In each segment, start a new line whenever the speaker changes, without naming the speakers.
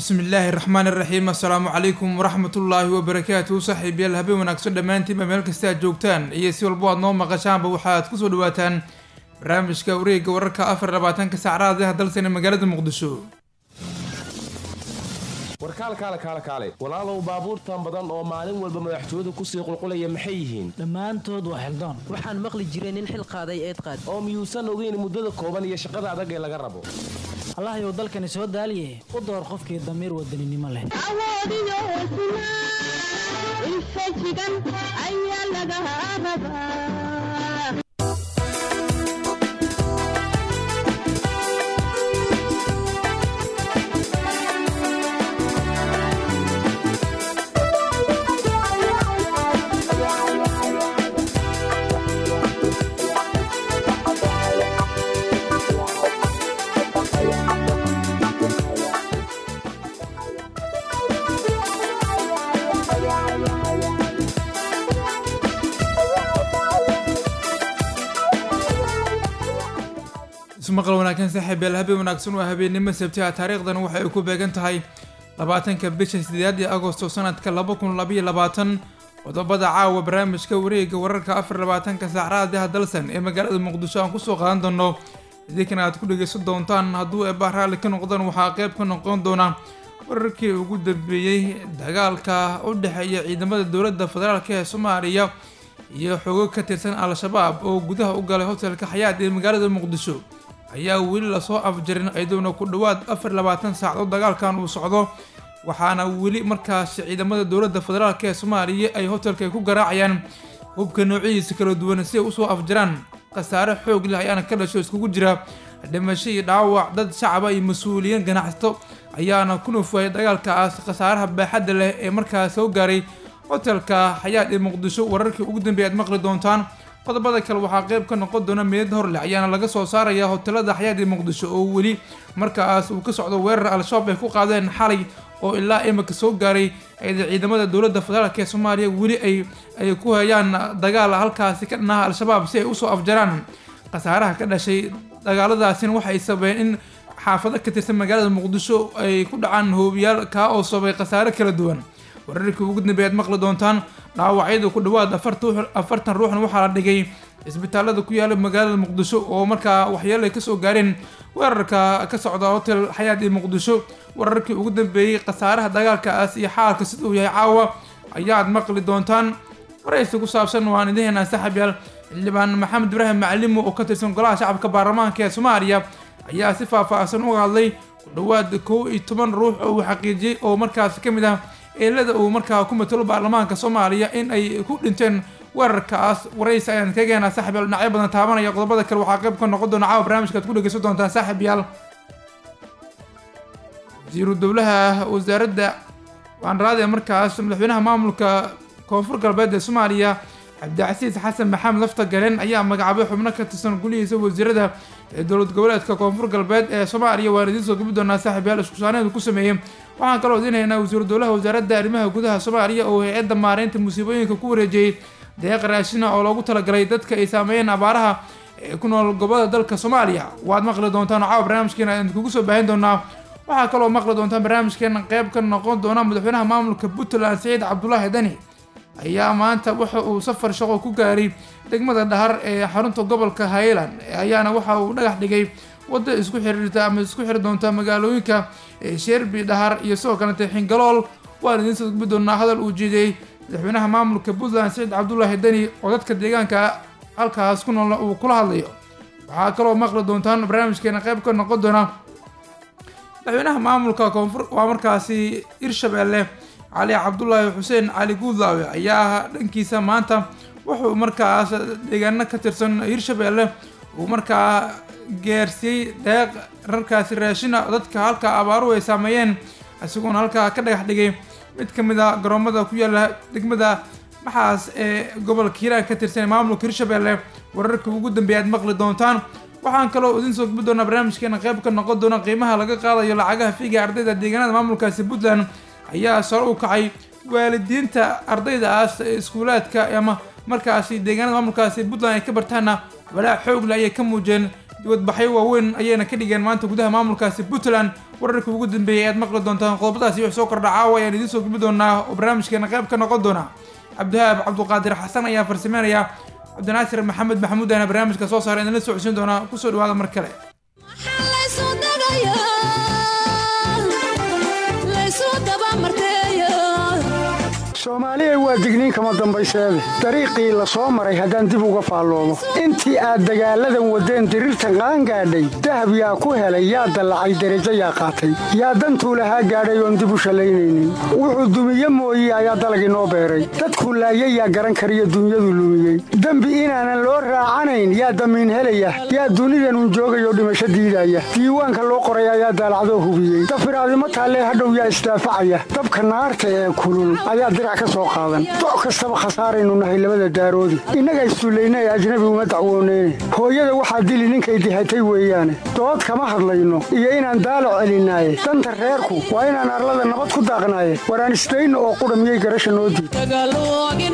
bismi illaahi raxmaan iraxiim assalaamu calaykum waraxmatullaahi wabarakaatuhu saaxiibayaal habeen wanaagsan dhammaantiinba meel kasta aad joogtaan iyo si walbo aad noo maqashaanba waxaad kusoo dhawaataan barnaamijka wareegga wararka afar labaatanka saacadaha dalsana magaalada muqdisho
warkaal kaale kaale kaale walaalow baabuurtan badan oo maalin walba madaxtooyadu kusii qulqulaya maxay yihiin
dhammaantood waa xildoon
waxaan maqli jiray nin xil qaaday eed qaad
oo miyuusan ogeyn muddada kooban iyo shaqada adag ee laga rabo
allahayow dalkani soo daaliye u door qofkii damiir wadaninimo leh
awoodiyo hesnaa infajigan ayaa laga rabaa
ismaqal wanaagsan saaxiibayaal habeen wanaagsan waa habeennimo sabtiha taariikhdan waxa ay ku beegan tahay labaatanka bisha sideed ee agosto sanadka laba kun labaiyo labaatan qodobada caawa barnaamijka wareegga wararka afar labaatanka saacadaha dalsan ee magaalada muqdisho aan kusoo qaadan doono idinkana aad ku dhegeysan doontaan hadduu eebaa raalli ka noqdaan waxaa qayb ka noqon doona wararkii ugu dambeeyey dagaalka u dhexeeya ciidamada dowladda federaalk ee soomaaliya iyo xogo ka tirsan al-shabaab oo gudaha u galay hotelka xayaad ee magaalada muqdisho ayaa weli lasoo afjarin iyadoona ku dhowaad afar labaatan saacadood dagaalkan uu socdo waxaana weli markaas ciidamada dowladda federaalk ee soomaaliya ay hotelka ku garaacayaan hubka noocyadiisa kala duwan si ay usoo afjaraan khasaare xoog leh ayaana ka dhasho iskugu jira dhimasho iyo dhaawac dad shacaba iyo mas-uuliyiin ganacsato ayaana ku nuufayay dagaalkaas khasaaraha baaxadda leh ee markaas soo gaaray hotelka xayaad ee muqdisho wararkii ugu dambeeya aad maqli doontaan qodobada kale waxaa qayb ka noqon doona meed horleh ayaana laga soo saaraya hotelada xayaad ee muqdisho oo weli markaas uu ka socdo weerar al-shabaab ay ku qaadeen xalay oo ilaa imika soo gaaray ciidamada dowladda federaalk ee soomaaliya weli ay ay ku hayaan dagaal halkaasi ka dhanaha al-shabaab si ay usoo afjaraan khasaaraha ka dhashay dagaaladaasina waxay sababeen in xaafado ka tirsan magaalada muqdisho ay ku dhacaan hoobiyaal kaa oo sababay khasaare kala duwan wararkii ugu dambeeya aad maqli doontaan dhaawacyadu ku dhawaad afartan ruuxna waxaa la dhigay isbitaalada ku yaala magaalada muqdisho oo markaa waxyeelo ay kasoo gaareen weerarka ka socda hotel xayaad ee muqdisho wararkii ugu dambeeyey khasaaraha dagaalkaas iyo xaalka sida uu yahay caawa ayaad maqli doontaan waraysi ku saabsan waan idin heynaa saaxiibyaal xildhibaan maxamed ibraahim macalimo oo ka tirsan golaha shacabka baarlamaanka ee soomaaliya ayaa si faahfaahsan uga hadlay ku dhawaad kow iyo toban ruux oo uu xaqiijiyey oo markaas ka mid ah eelada uu markaa ku matalo baarlamaanka soomaaliya in ay ku dhinteen weerarkaas waraysi ayaan kaga heenaa saaxib yaal dhinacyo badan taabanaya qodobada kale waxaa qayb ka noqon doona caawa barnaamijka ad ku dhegeysan doontaan saaxib yaal wasiiru dowlaha wasaaradda waanraade markaas madaxweynaha maamulka koonfur galbeed ee soomaaliya cabdicasiis xasan maxamed lafta galeen ayaa magacaabay xubno ka tirsan gulihiisa wasiirada ee dowlad goboleedka koonfur galbeed ee soomaaliya waan idiin soo gabi doonaa saaxib yaal iskusaaneedu ku sameeyey waxaan kaloo idin haynaa wasiiru dowlaha wasaaradda arrimaha gudaha soomaaliya oo hay-adda maareynta musiibooyinka ku wareejiyey deeq raashina oo loogu talagalay dadka ay saameeyeen abaaraha ee ku nool gobolada dalka soomaaliya waad maqli doontaan oo caawa barnaamijkeena aan kugu soo baahin doonaa waxaa kaloo maqli doontaan barnaamijkeena qayb ka noqon doona madaxweynaha maamulka puntland saciid cabdulaahi dani ayaa maanta waxa uu safar shaqo ku gaaray degmada dhahar ee xarunta gobolka highland ayaana waxa uu dhagax dhigay wadda isku xiriirta ama isku xiri doonta magaalooyinka sherbi dhahar iyo sidoo kalete xingalool waan idiin soo gudbi doonaa hadal uu jeediyey madaxweynaha maamulka puntland saciid cabdulaahi deni oo dadka deegaanka halkaas ku noolna uu kula hadlayo waxaa kaloo maqli doontaan barnaamijkeena qayb ka noqon doona madaxweynaha maamulka koonfur waa markaasi hirshabeelle cali cabdulaahi xuseen cali guudlaawe ayaa dhankiisa maanta wuxuu markaas deegaano ka tirsan hirshabeelle uu markaa gaarsiiyey deeq rarkaasi raashina dadka halka abaaruhu ay saameeyeen isagoona halkaa ka dhagax dhigay mid ka mid a garoomada ku yaala degmada maxaas ee gobolka hiiraan ka tirsan maamulka hirshabeelle wararka ugu dambeeya aad maqli doontaan waxaan kaloo idin soo gubi doonaa barnaamijkeena qayb ka noqon doona qiimaha laga qaadayo lacagaha fiiga ardayda deegaanada maamulkaasi puntland ayaa sare u kacay waalidiinta ardaydaas iskuulaadka ama markaasi deegaanada maamulkaasi puntland ay ka bartaana walaac xoogle ayay ka muujeen dibadbaxyo waaweyn ayayna ka dhigeen maanta gudaha maamulkaasi puntland wararkii ugu dambeeyay ayaad maqli doontaan qodobadaasi wax soo kordha caawa ayaan idiin soo gudbi doonaa oo barnaamijkeena qayb ka noqon doona cabdihaab cabduqaadir xasan ayaa farsameynaya cabdinaasir maxamed maxamuud ayana barnaamijka soo saara idinla socodsiin doonaa kusoo dhawaada mar kale
soomaaliya waa digniin kama dambayseede dariiqii la soo maray haddaan dib uga faalloomo intii aad dagaalladan waddeen diriirtan qaangaadhay dahab yaa ku helay yaa dallacay derajo yaa qaatay yaa dantuu lahaa gaadhay oon dib u shallaynaynin wuxuu dumiye mooye ayaa dalagii noo beeray dadkuu laayay yaa garan kariyo dunyadu lumiyey dembi inaanan loo raacanayn yaa damiin helaya yaa dunidanun joogayoo dhimasho diidaya diiwaanka loo qoray ayaa daalacdoo hubiyey dafiraadimo taallee hadhow yaa isdaafacaya dabka naarta ee kulul ayaa dirac ka soo qaadan doc kastaba khasaaraynu nahay labada daaroodi innaga istuullayna ee ajnabi uma dacwooneyne hooyada waxaa dili ninkay dihatay weeyaane dood kama hadlayno iyo inaan daalac celinaaye danta reerku waa inaan arlada nabad ku daaqnaaye waraan isdayno oo qudha miyay garasha noo diid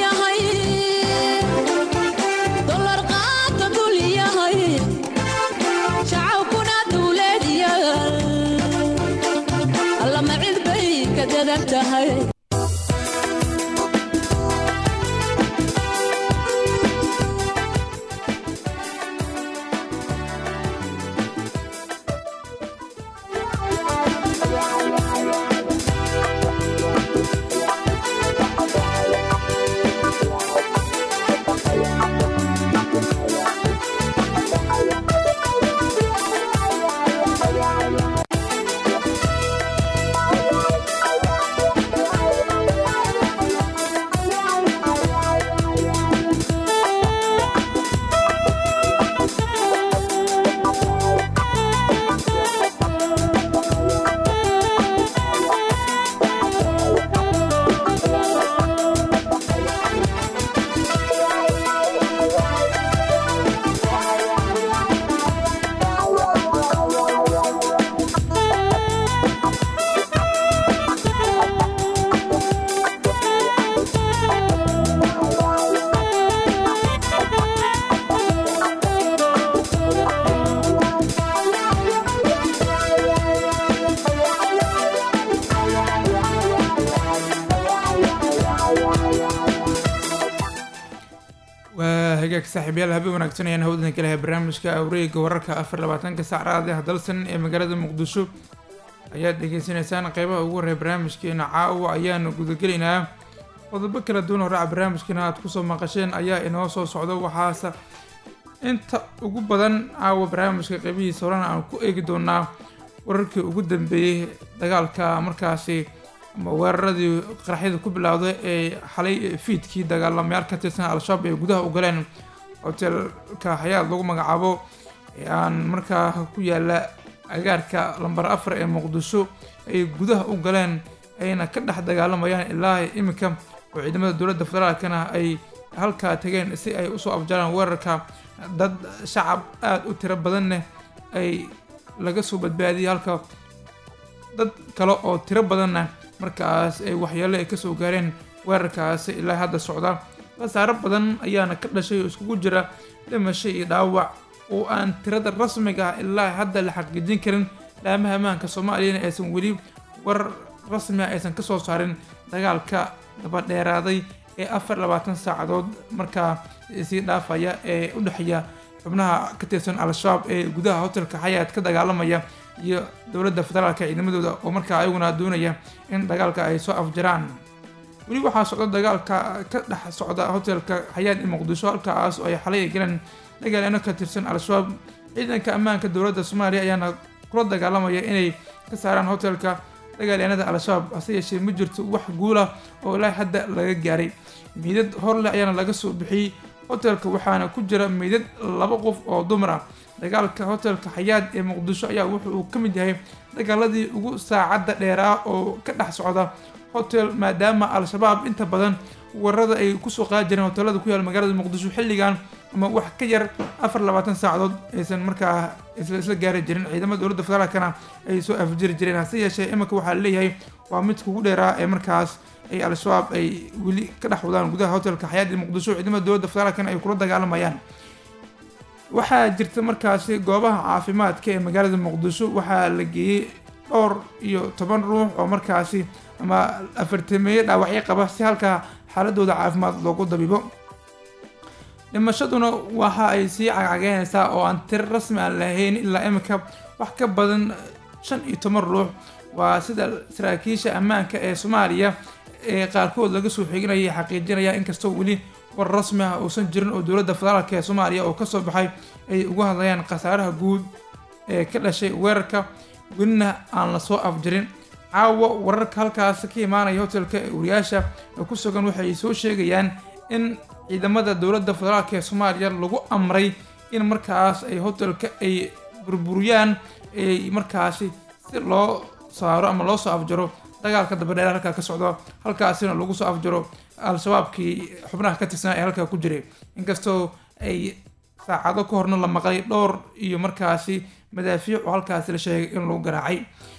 waa hagaag saaxiibyaal habeen wanaagsan ayaan hawdan ka lahay barnaamijka awreega wararka afar labaatanka sac raadiah dalsan ee magaalada muqdisho ayaad dhegeysaneysaan qeybaha ugu horreya barnaamijkeena caawa ayaanu gudagelaynaa qodobo kala duwan horaca barnaamijkeena aad kusoo maqasheen ayaa inoo soo socda waxaase inta ugu badan caawa barnaamijka qeybihiisa horena aan ku eegi doonaa wararkii ugu dambeeyey dagaalka markaasi ama weeraradii qaraxyada ku bilowday ee xalay fiidkii dagaalamayaal ka tirsan al-shabaab ay gudaha u galeen hoteelka xayaad lagu magacaabo ee aan markaa ku yaala agaarka lambar afar ee muqdisho ay gudaha u galeen ayna ka dhex dagaalamayaan ilaa iminka oo ciidamada dowladda federaalkana ay halkaa tageen si ay usoo afjaraan weerarka dad shacab aada u tiro badanne ay laga soo badbaadiyay halka dad kale oo tiro badanna markaas ay waxyeelo ay kasoo gaareen weerarkaasi ilaa hadda socda khasaaro badan ayaana ka dhashay oo iskugu jira dhimasho iyo dhaawac oo aan tirada rasmiga ah ilaa hadda la xaqiijin karin laamaha ammaanka soomaaliyana aysan weli war rasmi ah aysan kasoo saarin dagaalka dabadheeraaday ee afar labaatan saacadood markaa sii dhaafaya ee u dhexeeya xubnaha ka tirsan al-shabaab ee gudaha hotelka xayaad ka dagaalamaya iyo dowladda federaalka ciidamadooda oo markaa ayaguna doonaya in dagaalka ay soo afjaraan weli waxaa socda dagaalka ka dhex socda hotelka xayaad ee muqdisho halkaas oo ay xalay galeen dagaalyaano ka tirsan al-shabaab ciidanka ammaanka dowladda soomaaliya ayaana kula dagaalamaya inay ka saaraan hotelka dagaalyaanada al-shabaab hase yeeshee ma jirto wax guula oo ilaa hadda laga gaaray miidad horleh ayaana laga soo bixiyey hotelka waxaana ku jira meydad laba qof oo dumar ah dagaalka hotelka xayaad ee muqdisho ayaa wuxu uu ka mid yahay dagaaladii ugu saacadda dheeraa oo ka dhex socda hotel maadaama al-shabaab inta badan warada ay kusoo qaadi jireen hotelada ku yaal magaalada muqdisho xilligan ama wax ka yar afar labaatan saacadood aysan markaa isla isla gaari jirin ciidamada dowladda federaalkana ay soo afjiri jireen hase yeeshee iminka waxaa leeyahay waa midka ugu dheeraa ee markaas ay al-shabaab ay weli ka dhex wadaan gudaha hotelka xayaad ee muqdisho ciidamada dowladda federaalkana ay kula dagaalamayaan waxaa jirta markaasi goobaha caafimaadka ee magaalada muqdisho waxaa la geeyey dhowr iyo toban ruux oo markaasi ama afartameeye dhaawacyo qaba si halkaa xaaladooda caafimaad loogu dabibo dhimashaduna waxa ay sii cagcageynaysaa oo aan tir rasmi aan lahayn ilaa imika wax ka badan shan iyo toban ruux waa sida saraakiisha ammaanka ee soomaaliya ee qaarkood laga soo xiginaya xaqiijinaya inkastoo weli war rasmi ah uusan jirin oo dowladda federaalk ee soomaaliya oo kasoo baxay ay uga hadlayaan khasaaraha guud ee ka dhashay weerarka welina aan lasoo afjirin caawa wararka halkaas ka imaanaya hotelka wariyaasha ku sugan waxay soo sheegayaan in ciidamada dowladda federaalk ee soomaaliya lagu amray in markaas ay hotelka ay burburiyaan ay markaasi si loo saaro ama loo soo afjaro dagaalka dabadheer halkaa ka socdo halkaasina lagu soo afjaro al-shabaabkii xubnaha ka tirsanaa ee halkaa ku jiray inkastoo ay saacado ka horna la maqlay dhowr iyo markaasi madaafiic oo halkaasi la sheegay in lagu garaacay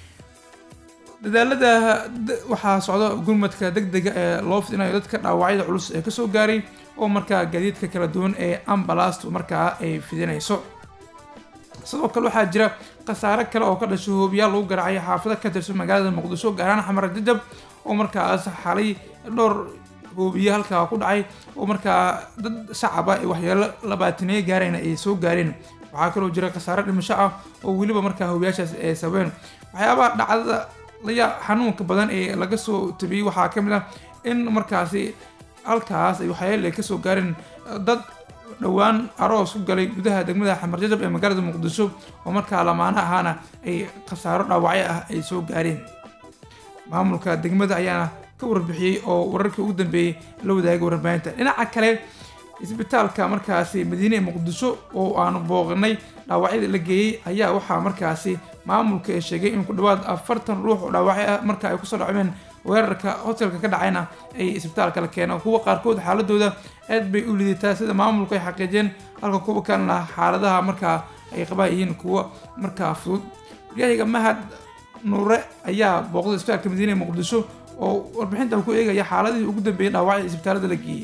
dadaalada waxaa socda gurmadka degdega ee loo fidinayo dadka dhaawacyada culus ee kasoo gaaray oo markaa gaadiidka kala duwan ee ambalastu markaa ay fidinayso sidoo kale waxaa jira khasaare kale oo ka dhashay hoobiyaal lagu garaacay xaafado ka tirsan magaalada muqdisho gaaraan xamar jajab oo markaas xalay dhowr hoobiye halkaa ku dhacay oo markaa dad shacaba ee waxyeelo labaataneeye gaarayna ay soo gaareen waxaa kaloo jira khasaare dhimasho ah oo weliba markaa hoobiyaashaas ay sabeen waxyaabaha dhacdada laya xanuunka badan ee laga soo tabiyey waxaa ka mid ah in markaasi halkaas ay waxyaale ay kasoo gaareen dad dhowaan aroos ku galay gudaha degmada xamarjajab ee magaalada muqdisho oo markaa lamaano ahaana ay khasaaro dhaawacyo ah ay soo gaareen maamulka degmada ayaana ka warbixiyey oo wararkii ugu dambeeyey la wadaagay warbaahinta dhinaca kale isbitaalka markaasi madiine ee muqdisho oo aanu booqanay dhaawacyada la geeyey ayaa waxaa markaasi maamulka ee sheegay in ku dhawaad afartan ruux oo dhaawacyo ah marka ay kusoo dhacmeen weerarka hotelka ka dhacayna ay isbitaalka la keeneen kuwa qaarkood xaaladooda aad bay u lidataa sida maamulku ay xaqiijeen halka kuwa kalena xaaladaha markaa ay qabaan yihiin kuwa markaa fudud waryahiga mahad nuure ayaa booqday isbitaalka madiine ee muqdisho oo warbixintan ku eegaya xaaladihii ugu dambeeyay dhaawacya isbitaalada la geeyey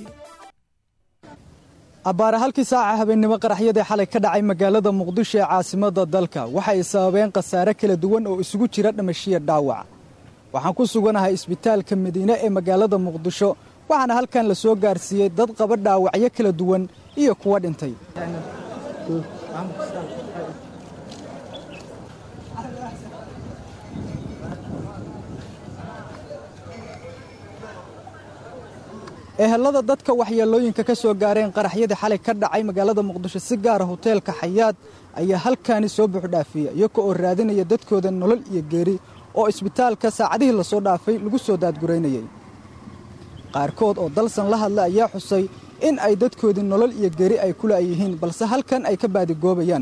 abbaare halkii saaca habeennimo qaraxyadii xalay ka dhacay magaalada muqdisho ee caasimadda dalka waxay sababeen khasaare kala duwan oo isugu jira dhimashiya dhaawac waxaan ku suganahay isbitaalka madiine ee magaalada muqdisho waxaana halkan la soo gaarsiiyey dad qaba dhaawacyo kala duwan iyo kuwa dhintay ehelada dadka waxyeelooyinka ka soo gaareen qaraxyadii xalay ka dhacay magaalada muqdisho si gaara hoteelka xayaad ayaa halkaani soo buuxdhaafiya iyaga oo raadinaya dadkooda nolol iyo geeri oo isbitaalka saacadihii lasoo dhaafay lagu soo daadguraynayay qaarkood oo dalsan la hadla ayaa xusay in ay dadkoodii nolol iyo geeri ay ku la'yihiin balse halkan ay ka baadigoobayaan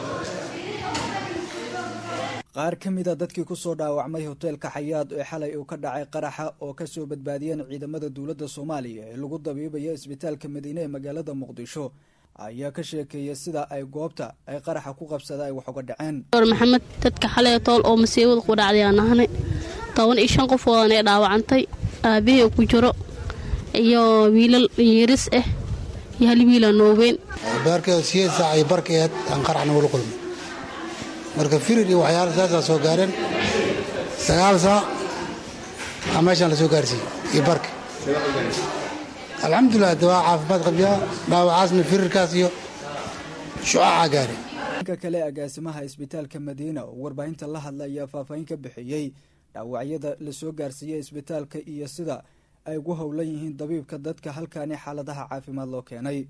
qaar ka mida dadkii ku soo dhaawacmay hoteelka xayaad ee xalay uu ka dhacay qaraxa oo ka soo badbaadiyeen ciidamada dowladda soomaaliya ee lagu dabiibaya isbitaalka madiine ee magaalada muqdisho ayaa ka sheekeeya sida ay goobta ay qaraxa ku qabsada ay wax uga dhaceen
maxamed dadka xalay tool oo masiibada ku dhacday aan ahane toban iyo shan qofoodan ee dhaawacantay aabahey ku jiro iyo wiilal yiris ah iyo hal wiila nooweyn
baarkeeda siyeed saac iyo barkeed aan qarax nagula kulmay marka firir iyo waxyaala saasaa soo gaareen sagaal saac aa meeshaan la soo gaarsiiyey iyo barka alxamdulilah de waa caafimaad qabyaa dhaawacaasna firirkaas iyo shucaacaa gaare
dhanka kale agaasimaha isbitaalka madiina oo warbaahinta la hadla ayaa faahfaahin ka bixiyey dhaawacyada la soo gaarsiiyey isbitaalka iyo sida ay ugu howlan yihiin dabiibka dadka halkaani xaaladaha caafimaad loo keenay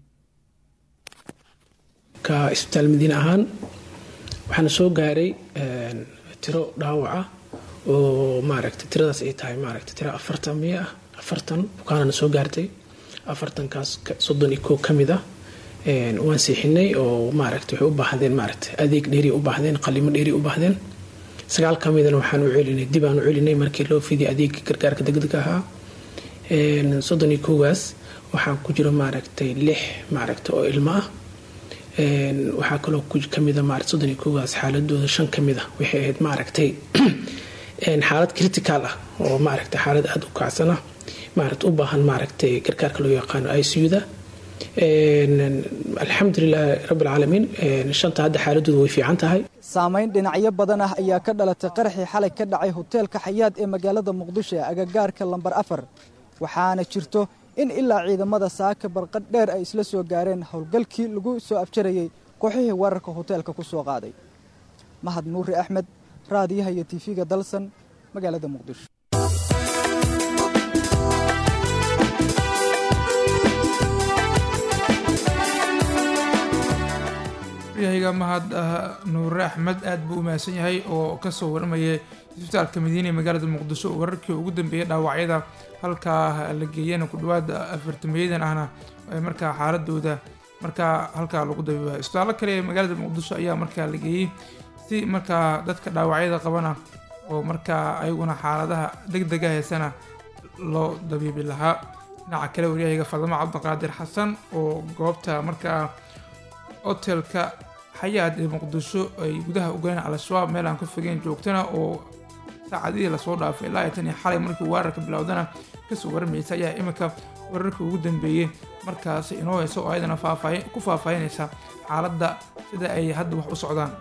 ka isbitaal madiine ahaan waxaana soo gaaray tiro dhaawaca oo maaragta tiradaas ay tahay maaragta tiro afartan miya ah afartan bukaanana soo gaartay afartankaas soddon iyo koo ka mid ah waan siixinay oo maaragta waxay u baahdeen maaragta adeeg dheeri u baahdeen qalimo dheeri u baahdeen sagaal ka midana waxaan u celinay dib aan u celinay markii loo fidiyay adeega gargaarka degdega ahaa soddon iyo koogaas waxaa ku jira maaragtay lix maaragta oo ilmo ah waxaa kaloo kamida maarata soddon iyo koogaas xaaladooda shan ka mid ah waxay ahayd maaragtay xaalad critical ah oo maaragtay xaalad aada u kacsan ah maarata u baahan maaragtay gargaarka loo yaqaano icuda alxamdulilahi rabbilcaalamiin shanta hadda xaaladoodu way fiican tahay
saamayn dhinacyo badan ah ayaa ka dhalatay qaraxii xalay ka dhacay hoteelka xayaad ee magaalada muqdisho ee agagaarka lambar afar waxaana jirto in ilaa ciidamada saaka barqadh dheer ay isla soo gaareen howlgalkii lagu soo afjarayey kooxihii weerarka hoteelka ku soo qaaday mahad nuuri axmed raadiyaha iyo tiifiga dalsan magaalada muqdisho
yahyga mahad nuure axmed aad buu u mahadsan yahay oo kasoo warmayay isbitaalka madiina ee magaalada muqdisho wararkii ugu dambeeyay dhaawacyada halkaa la geeyana ku dhawaad afartameyadan ahna markaa xaaladooda markaa halkaa lagu dabiibayo isbitaallo kale ee magaalada muqdisho ayaa markaa la geeyey si markaa dadka dhaawacyada qabana oo markaa ayaguna xaaladaha deg dega heesana loo dabiibi lahaa dhinaca kale waryahayga fadamo cabdiqaadir xasan oo goobta markaa hotelka xayaad ee muqdisho ay gudaha ugaleen al-shabaab meel aan ka fogeen joogtana oo saacadihii lasoo dhaafay ilaa iyo tan iyo xalay markii weerarka bilowdana kasoo warmaysa ayaa iminka weerarkii ugu dambeeyey markaasi inoo heyso oo ayadana faafaahin ku faahfaahinaysa xaaladda sida ay hadda wax u socdaan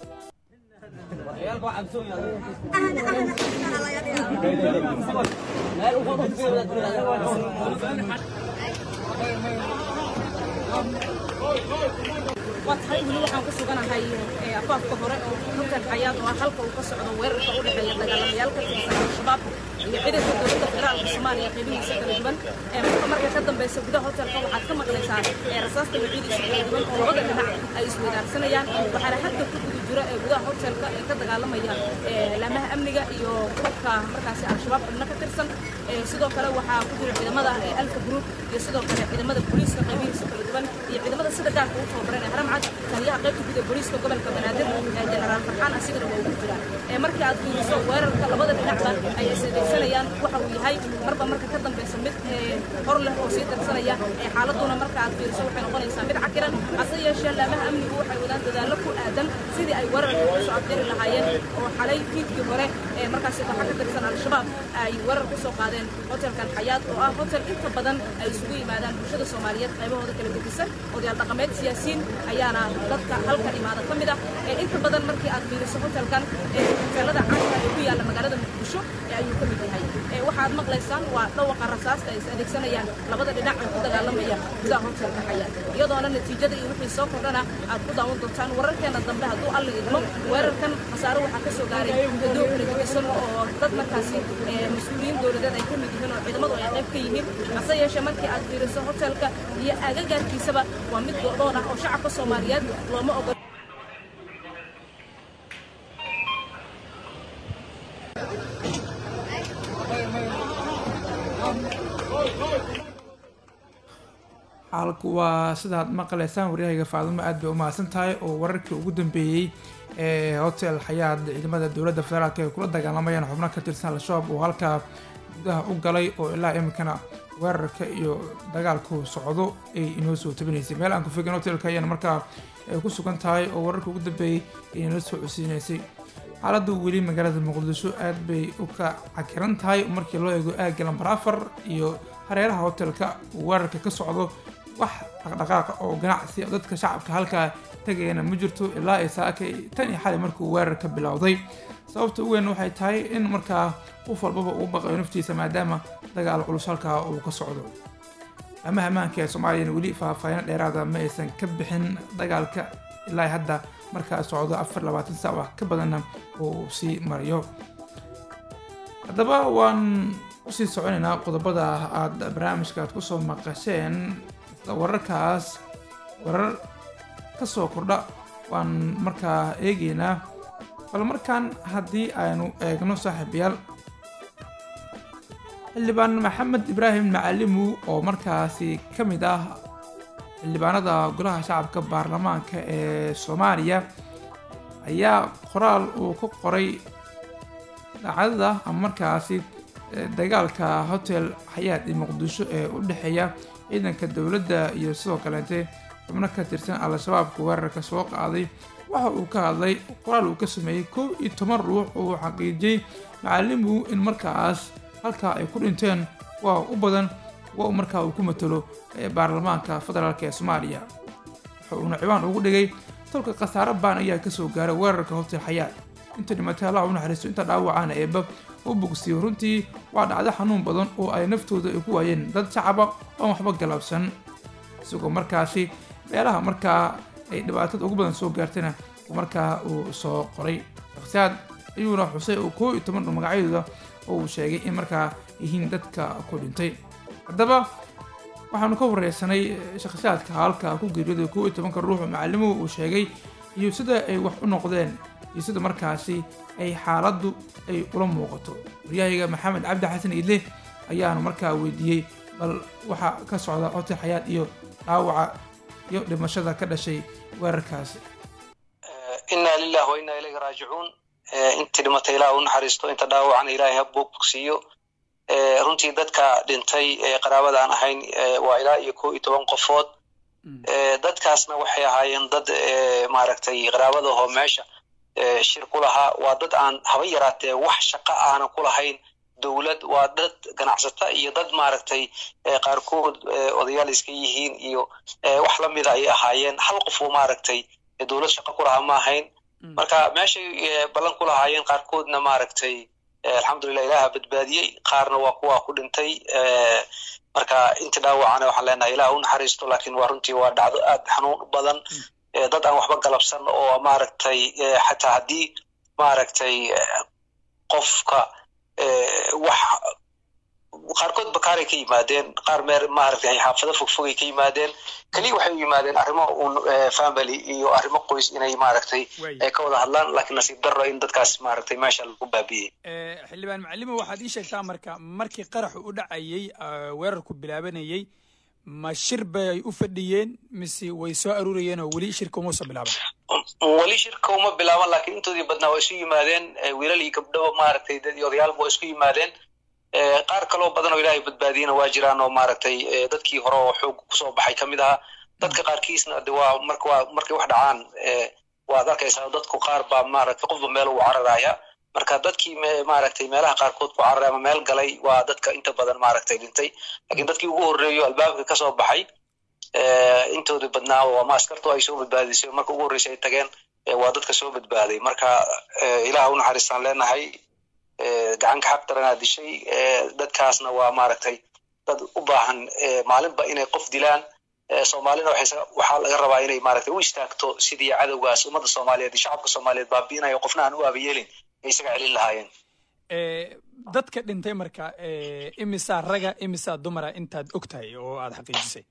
waa tahay weli waxaan ku suganahay afaafka hore oo hotel xayaad oo ah halka uu ka socdo weerarka u dhexeeya dagaalamayaal ka tirsan al-shabaab iyo ciidanka dowladda federaalka soomaaliya qeybihiisa kala duwan marka marka ka dambeysa gudaha hotelka waxaad ka maqlaysaa rasaasta magacidiisa kala duwan oo labada dhinac ay isweydaarsanayaan waxaana hadda ku guda jira ee gudaha hotelka ee ka dagaalamaya laamaha amniga iyo kubka markaasi al-shabaab xubno ka tirsan sidoo kale waxaa ku jira ciidamada alfa group iyo sidoo kale ciidamada booliiska qeybihiisa kala duwan iyo ciidamada sida gaarka u tababaran ee haramcad taliyaha qaybta guud ee booliiska gobolka banaadir jenaraal farxaan asigana waa ugu jira markii aad fiiriso weerarka labada dhinacba ay isdaysanayaan waxa uu yahay marba marka ka dambeysa mid hor leh oo sii darsanaya xaaladuna marka aad fiiriso waxay noqonaysaa mid cakiran hase yeeshee laamaha amnigu waxay wadaan dadaallo ku aadan sidii ay weerarka ugu soo afjari lahaayeen oo xalay fiidkii hore markaasi waxa ka tirsan al-shabaab ay weerar ku soo qaadeen hotelkan xayaad oo ah hotel inta badan ay isugu yimaadaan bulshada soomaaliyeed qaybahooda kala gedisan odayaal dhaqameed siyaasiyiin ayaana dadka halkan imaada ka mid ah inta badan markii aad fiiriso hotelkan hoteelada caanka ee ku yaalla magaalada muqdisho ayuu ka mid yahay waxaad maqlaysaan waa dhawaqa rasaasta ay is adeegsanayaan labada dhinac ee ku dagaalamaya gudaha hotelka xayaad iyadoona natiijada iyo wixii soo kordhana aad ku daawan doontaan wararkeena dambe hadduu alla idmo weerarkan khasaare waxaa ka soo gaaray dadoo kala gedisan oo dad markaasi mas-uuliyiin dowladeed ay ka mid yihiin oo ciidamadu ay qayb ka yihiin hase yeeshee markii aad fiiriso hotelka iyo agagaarkiisaba waa mid go'doon ah oo shacabka soomaaliyeed looma ogol
xaalku waa sidaad maqlaysaan waryahayga faadimo aad bay u mahadsan tahay oo wararkii ugu dambeeyey ee hotel xayaad ciidamada dowladda federaalk ay kula dagaalamayaan xubno ka tirsan al-shabaab oo halkaa gudaha u galay oo ilaa iminkana weerarka iyo dagaalku socdo ay inoo soo tabinaysay meel aan ku fogin hotelka ayaana markaa ay ku sugan tahay oo wararka ugu dambeeyey ay inoo soo codsiinaysay xaaladdu weli magaalada muqdisho aad bay u ka cakiran tahay markii loo eego aagga lambar afar iyo hareeraha hotelka uu weerarka ka socdo wax dhaqdhaqaaqa oo ganacsi dadka shacabka halkaa tagayana ma jirto ilaa ay saakay tan iyo xali markuu weerarka bilowday sababta ugu weyn waxay tahay in markaa qof walbaba uu baqayo naftiisa maadaama dagaal culus halkaa uu ka socdo amaha ammaanka ee soomaaliyana weli faahfaahino dheeraada ma aysan ka bixin dagaalka ilaa hadda markaa socdo afar labaatan saac wax ka badanna uu sii mariyo haddaba waan usii soconaynaa qodobada aada barnaamijka aad kusoo maqasheen wararkaas warar ka soo kordha waan markaa eegeynaa bal markaan haddii aynu eegno saaxiibayaal xildhibaan maxamed ibraahim macalimu oo markaasi ka mid ah xildhibaanada golaha shacabka baarlamaanka ee soomaaliya ayaa qoraal uu ku qoray dhacdada ama markaasi dagaalka hotel xayaad ee muqdisho ee u dhexeeya ciidanka dowladda iyo sidoo kaleete xubno ka tirsan al-shabaabka weerarka soo qaaday waxa uu ka hadlay qoraal uu ka sameeyey kow iyo toban ruux oo xaqiijiyey macalimu in markaas halkaa ay ku dhinteen waa u badan kuwa uu markaa uu ku matalo baarlamaanka federaalk ee soomaaliya waxa uuna ciwaan ugu dhigay tolka khasaare baan ayaa kasoo gaaray weerarka hotel xayaat inta dhimatay allah u naxariisto inta dhaawacaana eeba u bogsiyo runtii waa dhacdo xanuun badan oo ay naftooda ay ku waayeen dad shacaba oon waxba galabsan isagoo markaasi meelaha markaa ay dhibaatada ugu badan soo gaartayna markaa uu soo qoray shakhsiyaad ayuuna xusay oo koo iyo toban magacyadooda oo uu sheegay in markaa yihiin dadka ku dhintay haddaba waxaanu ka wareysanay shakhsiyaadka halka ku geeriyooday koo iyo tobanka ruux oo macalimuhu uu sheegay iyo sida ay wax u noqdeen iyo sida markaasi ay xaaladdu ay ula muuqato waryahayga maxamed cabdi xasan idle ayaanu markaa weydiiyey bal waxaa ka socda hotel xayaad iyo dhaawaca iyo dhimashada ka dhashay weerarkaasi
inaa lilah wa inaa ilayhi raajicuun intii dhimatay ilaah u naxariisto inta dhaawacana ilaahay ha bogsiiyo runtii dadka dhintay ee qaraabada aan ahayn waa ilaa iyo koo iyo toban qofood dadkaasna waxay ahaayeen dad maaragtay qaraabadahoo meesha shir ku lahaa waa dad aan haba yaraatee wax shaqo aanan ku lahayn dowlad waa dad ganacsata iyo dad maaragtay qaarkood odayaal iska yihiin iyo wax lamida ayay ahaayeen hal qof oo maaragtay dowlad shaqo ku lahaa ma ahayn marka meeshay ballan ku lahaayeen qaarkoodna maaragtay alxamdulilah ilaha badbaadiyey qaarna waa kuwa ku dhintay marka inta dhaawacana waxaan leenahay ilaah u naxariisto lakin waa runtii waa dhacdo aad xanuun badan dad aan waxba galabsan oo maaragtay xataa haddii maaragtay qofka wax qaarkood bakaaray ka yimaadeen qaar meer maaragtay xaafado fogfogay ka yimaadeen keliya waxay u yimaadeen arrimo un family iyo arrimo qoys inay maaragtay ay ka wada hadlaan lakiin nasiib darro in dadkaas maaragtay meesha lagu baabiyey
xildhibaan macalimo waxaad ii sheegtaa marka markii qaraxu u dhacayey weerarku bilaabanayey ma shir bay u fadhiyeen mise way soo aruurayeen oo weli shirka uma soo bilaaban
weli shirka uma bilaaban lakiin intoodii badnaa waa isu yimaadeen wiilal iyo gabdho maaragtay dad iyo odayaalba waa isku yimaadeen qaar kaloo badan oo ilaahay badbaadiyena waa jiraan oo maaragtay dadkii hore oo xoog kusoo baxay ka mid ahaa dadka qaarkiisna de waa marka waa markay wax dhacaan waad arkaysaa dadku qaar baa maaragtay qofba meel uu cararaya marka dadkii maaragtay meelaha qaarkood ku cararay ama meel galay waa dadka inta badan maaragtay dhintay lakiin dadkii ugu horreeyo albaabka kasoo baxay intooda badnaa oo ama askartu ay soo badbaadisay marka ugu horreysay ay tageen waa dadka soo badbaaday marka ilaah u naxariistaan leenahay gacanka xaq daranaa dishay dadkaasna waa maaragtay dad u baahan maalinba inay qof dilaan soomaalina waxaa laga rabaa inay maaragtay u istaagto sidii cadowgaas ummadda soomaaliyeed iyo shacabka soomaaliyeed baabi'inayo qofna aan u aabayeelin ay isaga celin lahaayeen
dadka dhintay marka imisaa raga imisaa dumara intaad og tahay oo aad xaqiijisay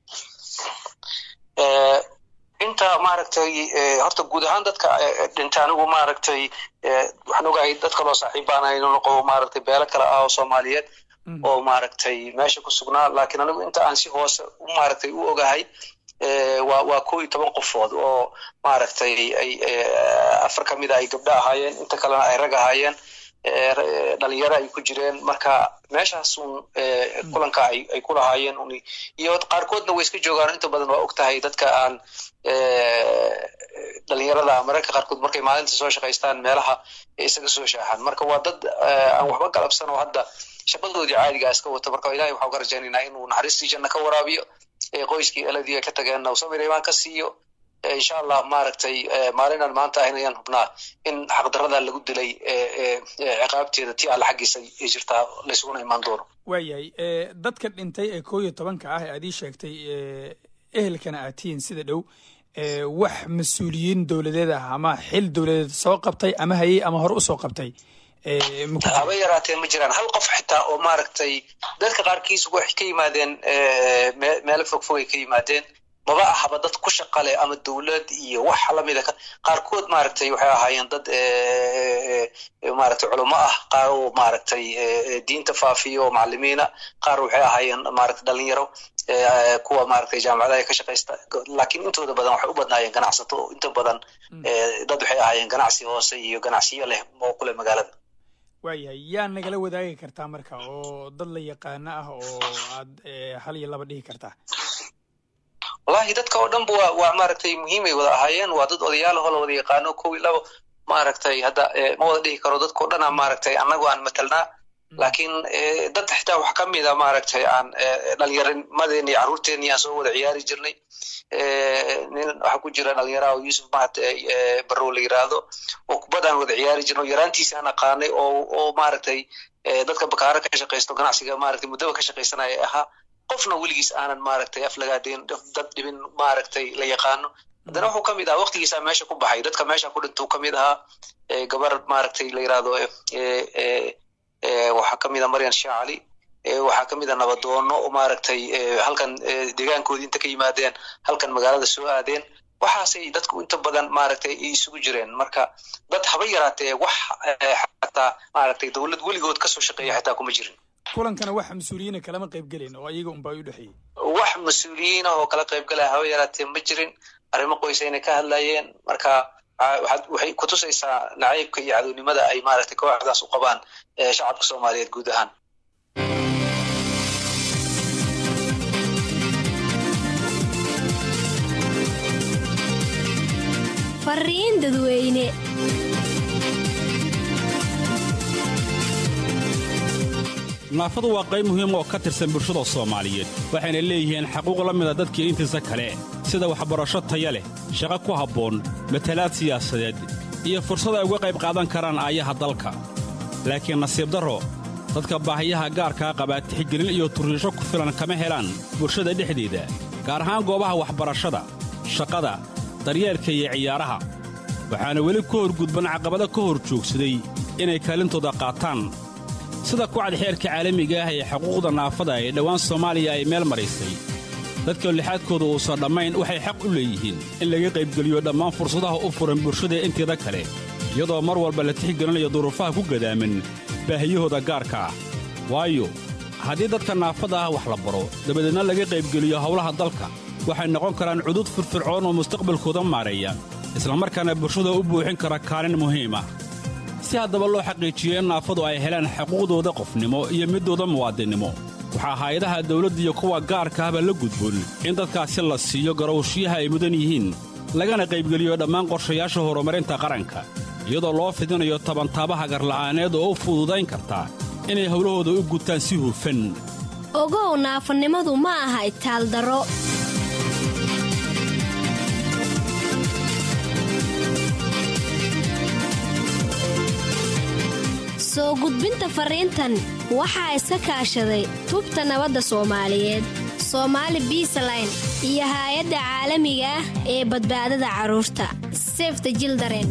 inta maaragtay horta guud ahaan dadka dhintay anigu maaragtay waxaan ogahay dad kaloo saaxiibbaan aynu noqo maaragtay beelo kale ah oo soomaaliyeed oo maaragtay meesha ku sugnaa lakiin anigu inta aan si hoose maaragtay u ogahay waa waa koo iyo toban qofood oo maaragtay ay afar ka mida ay gabdho ahaayeen inta kalena ay rag ahaayeen dhalinyaro ay ku jireen marka meeshaas un kulanka ay ay ku lahaayeen un iyo qaarkoodna way iska joogaan inta badan waa og tahay dadka aan dhalinyarada mararka qaarkood markay maalinta soo shaqaystaan meelaha isaga soo shaaxaan marka waa dad aan waxba galabsan oo hadda shaqadoodii caadigaa iska wata marka ilahay waxaan ka rajaynaynaa inuu naxariistii janna ka waraabiyo qoyskii eladii ay ka tageenna samir imaan ka siiyo insha allah maaragtay maalinaan maanta ahayn ayaan hubnaa in xaqdarada lagu dilay ciqaabteeda ti alla xaggiisa ay jirtaa laysuguna imaan doono
waayahay dadka dhintay ee koo iyo tobanka ah ee aad ii sheegtay ehelkana aad tihiin sida dhow wax mas-uuliyiin dowladeed ah ama xil dowladeed soo qabtay ama hayey ama hore usoo qabtay
haba yaraatee ma jiraan hal qof xitaa oo maaragtay dadka qaarkiis waxay ka yimaadeen meelo fogfogay ka yimaadeen maba ahaba dad ku shaqale ama dowlad iyo wax lamida qaarkood maaragtay waxay ahaayeen dad maaragtay culamo ah qaar oo maaragtay diinta faafiyo oo macalimiina qaar waxay ahaayeen maaragtay dhalinyaro kuwa maaragtay jaamacadaha ka shaqaysta laakiin intooda badan waxay u badnaayeen ganacsato inta badan dad waxay ahaayeen ganacsi hoose iyo ganacsiyo leh oo kule magaalada
waayahay yaa nagala wadaagi kartaa marka oo dad la yaqaano ah oo aad hal iyo laba dhihi kartaa
wallahi dadka oo dhanba waa waa maaragtay muhiimay wada ahaayeen waa dad odayaalahoo la wada yaqaano kow iyo labo maaragtay hadda ma wada dhihi karo dadka o dhanaa maaragtay annagu aan matalnaa laakiin dad xitaa wax ka mida maaragtay aan dhalinyarnimadeeni carruurteeni aan soo wada ciyaari jirnay nin waxaa ku jira dhalinyaraha oo yusuf mahat barrow la yiraahdo oo kubadaan wada ciyaari jirno yaraantiisi aan aqaanay oo oo maaragtay dadka bakaaro ka shaqaysto ganacsiga maaragtay muddaba ka shaqaysanaya ahaa qofna weligiis aanan maaragtay aflagaadeen dad dhibin maaragtay la yaqaano haddana wuxuu kamid ahaa waqtigiisaa meesha ku baxay dadka meesha ku dhintuu kamid ahaa gabar maaragtay la yiraahdo waxaa kamid a maryan shaacali waxaa kamid a nabadoono oo maaragtay halkan deegaankoodii inta ka yimaadeen halkan magaalada soo aadeen waxaasay dadku inta badan maaragtay isugu jireen marka dad haba yaraatee wax xataa maaragtay dowlad weligood kasoo shaqeeya xitaa kuma jirin
kulankana wax mas-uuliyiina kalama qaybgelayn oo ayaga unbaa u dhexeeyey
wax mas-uuliyiin ah oo kala qaybgalaya haba yaraatee ma jirin arrimo qoysayna ka hadlayeen marka waxay kutusaysaa nacaybka iyo cadownimada ay maaragtay kooxdaas u qabaan shacabka soomaaliyeed guud ahaan
fariin dadweyne
naafadu waa qayb muhiim oo ka tirsan bulshada soomaaliyeed waxayna leeyihiin xaquuq la mida dadkii intiisa kale sida waxbarasho taya leh shaqo ku habboon matalaad siyaasadeed iyo fursad ay uga qayb qaadan karaan aayaha dalka laakiin nasiib darro dadka baahiyaha gaarkaa qabaa tixgelin iyo turriisho ku filan kama helaan bulshada dhexdeeda gaar ahaan goobaha waxbarashada shaqada daryeelka iyo ciyaaraha waxaana weli ku horgudban caqabado ka hor joogsaday inay kaalintooda qaataan sida kucad xeerka caalamiga ah ee xuquuqda naafada ee dhowaan soomaaliya ay meel maraysay dadka lixaadkooda uusan dhammayn waxay xaq u leeyihiin in laga qaybgeliyo dhammaan fursadaha u furan bulshada inteeda kale iyadoo mar walba la tixgelinayo duruufaha ku gadaaman baahiyahooda gaarka ah waayo haddii dadka naafada ah wax la baro dabadeedna laga qaybgeliyo howlaha dalka waxay noqon karaan cudud firfircoon oo mustaqbalkooda maareeya islamarkaana bulshada u buuxin kara kaalin muhiim ah si haddaba loo xaqiijiyo in naafadu ay helaan xuquuqdooda qofnimo iyo middooda muwaadinnimo waxaa hay-adaha dawladda iyo kuwa gaarka ahba la gudboon in dadkaasi la siiyo garowshiyaha ay mudan yihiin lagana qaybgeliyo dhammaan qorshayaasha horumarinta qaranka iyadoo loo fidinayo tabantaabaha garla'aaneed oo u fududayn karta inay howlahooda u gutaan si hufan
ogow naafanimadu ma aha itaaldaro soo gudbinta fariintan waxaa iska kaashaday tubta nabadda soomaaliyeed soomaali biisaline iyo haay-adda caalamiga ah ee badbaadada carruurta sefta jildaren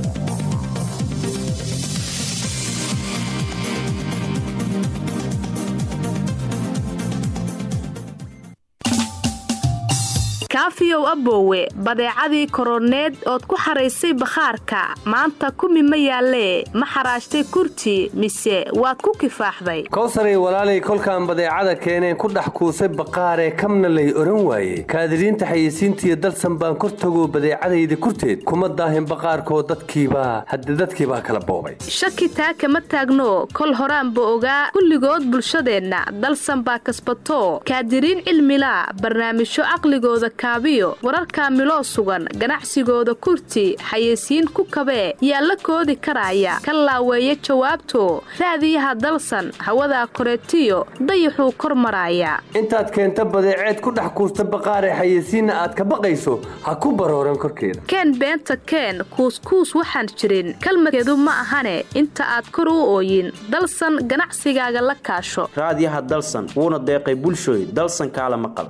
kaafiyow aboowe badeecadii koroneed ood ku xaraysay bakhaarka maanta kumi ma yaallee ma xaraashtay kurti mise waad ku kifaaxday
kowsaray walaalay kolkaan badeecada keeneen ku dhex kuusay baqaaree kamna lay oran waaye kaadiriinta xayeysiintiiyo dalsan baan kor tago badeecadayda kurteed kuma daahin baqaarkoo dadkiibaa hadde dadkiibaa kala boobay
shaki taa kama taagno kol horaanba ogaa kulligood bulshadeenna dalsan baa kasbato kaadiriin cilmila barnaamijyo caqligooda wararka miloo sugan ganacsigooda kurti xayeysiin ku kabee yaa la koodi karaya ka laaweeya jawaabto raadiyaha dalsan hawadaa koreetiyo dayaxuu kor maraaya
intaad keenta badeeceed ku dhex kuusta baqaaree xayeysiinna aad ka baqayso ha ku barooran korkeeda
keen beenta keen kuuskuus waxaan jirin kalmadkeedu ma ahane inta aad kor u ooyin dalsan ganacsigaaga la kaasho
raadiyaha dalsan wuuna deeqay bulshooy dalsan kaala maqal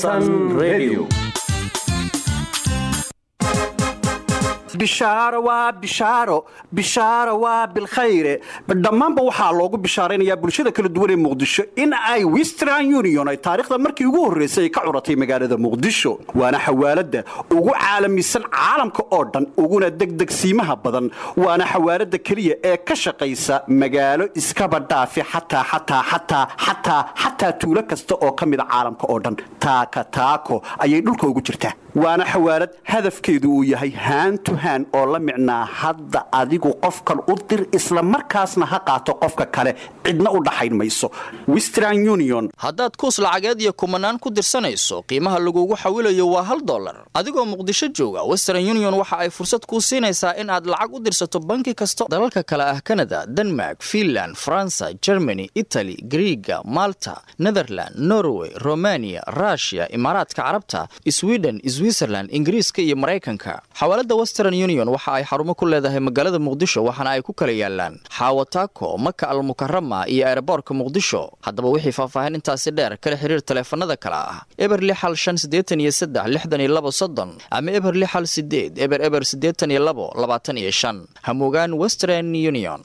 bishaaro waa bishaaro bishaaro waa bilkhayre dhammaanba waxaa loogu bishaaraynayaa bulshada kala duwan ee muqdisho in ay western union ay taariikhda markii ugu horraysay ay ka curatay magaalada muqdisho waana xawaaladda ugu caalamisan caalamka oo dhan uguna degdegsiimaha badan waana xawaaladda keliya ee ka shaqaysa magaalo iskaba dhaafi xataa xataa xataa xataa xataa tuulo kasta oo ka mida caalamka oo dhan taaka taako ayay dhulka ugu jirtaa waana xawaalad hadafkeedu uu yahay haantu hand oo la micnaa hadda adigu qofkan u dir isla markaasna ha qaato qofka kale cidna u dhaxayn mayso western union
haddaad kuus lacageed iyo kumanaan ku dirsanayso qiimaha lagugu xawilayo waa hal dollar adigoo muqdisho jooga western union waxa ay fursad kuu siinaysaa in aad lacag u dirsato banki kasta dalalka kale ah kanada denmark finland faransa germany itali griiga malta netherland norway romania rushia imaaraadka carabta sweden switzerland ingiriiska iyo maraykanka xawaalada western union waxa ay xarumo ku leedahay magaalada muqdisho waxaana ay ku kala yaalaan xaawataako maka almukarama iyo eeraboorka muqdisho haddaba wixii faahfaahin intaasi dheer kala xiriir taleefanada kale ah eber lixal shan siddeetan iyo saddex lixdan iyo labo soddon ama eber lixal sideed eber eber siddeetan iyo labo labaatan iyo shan hamugaan western union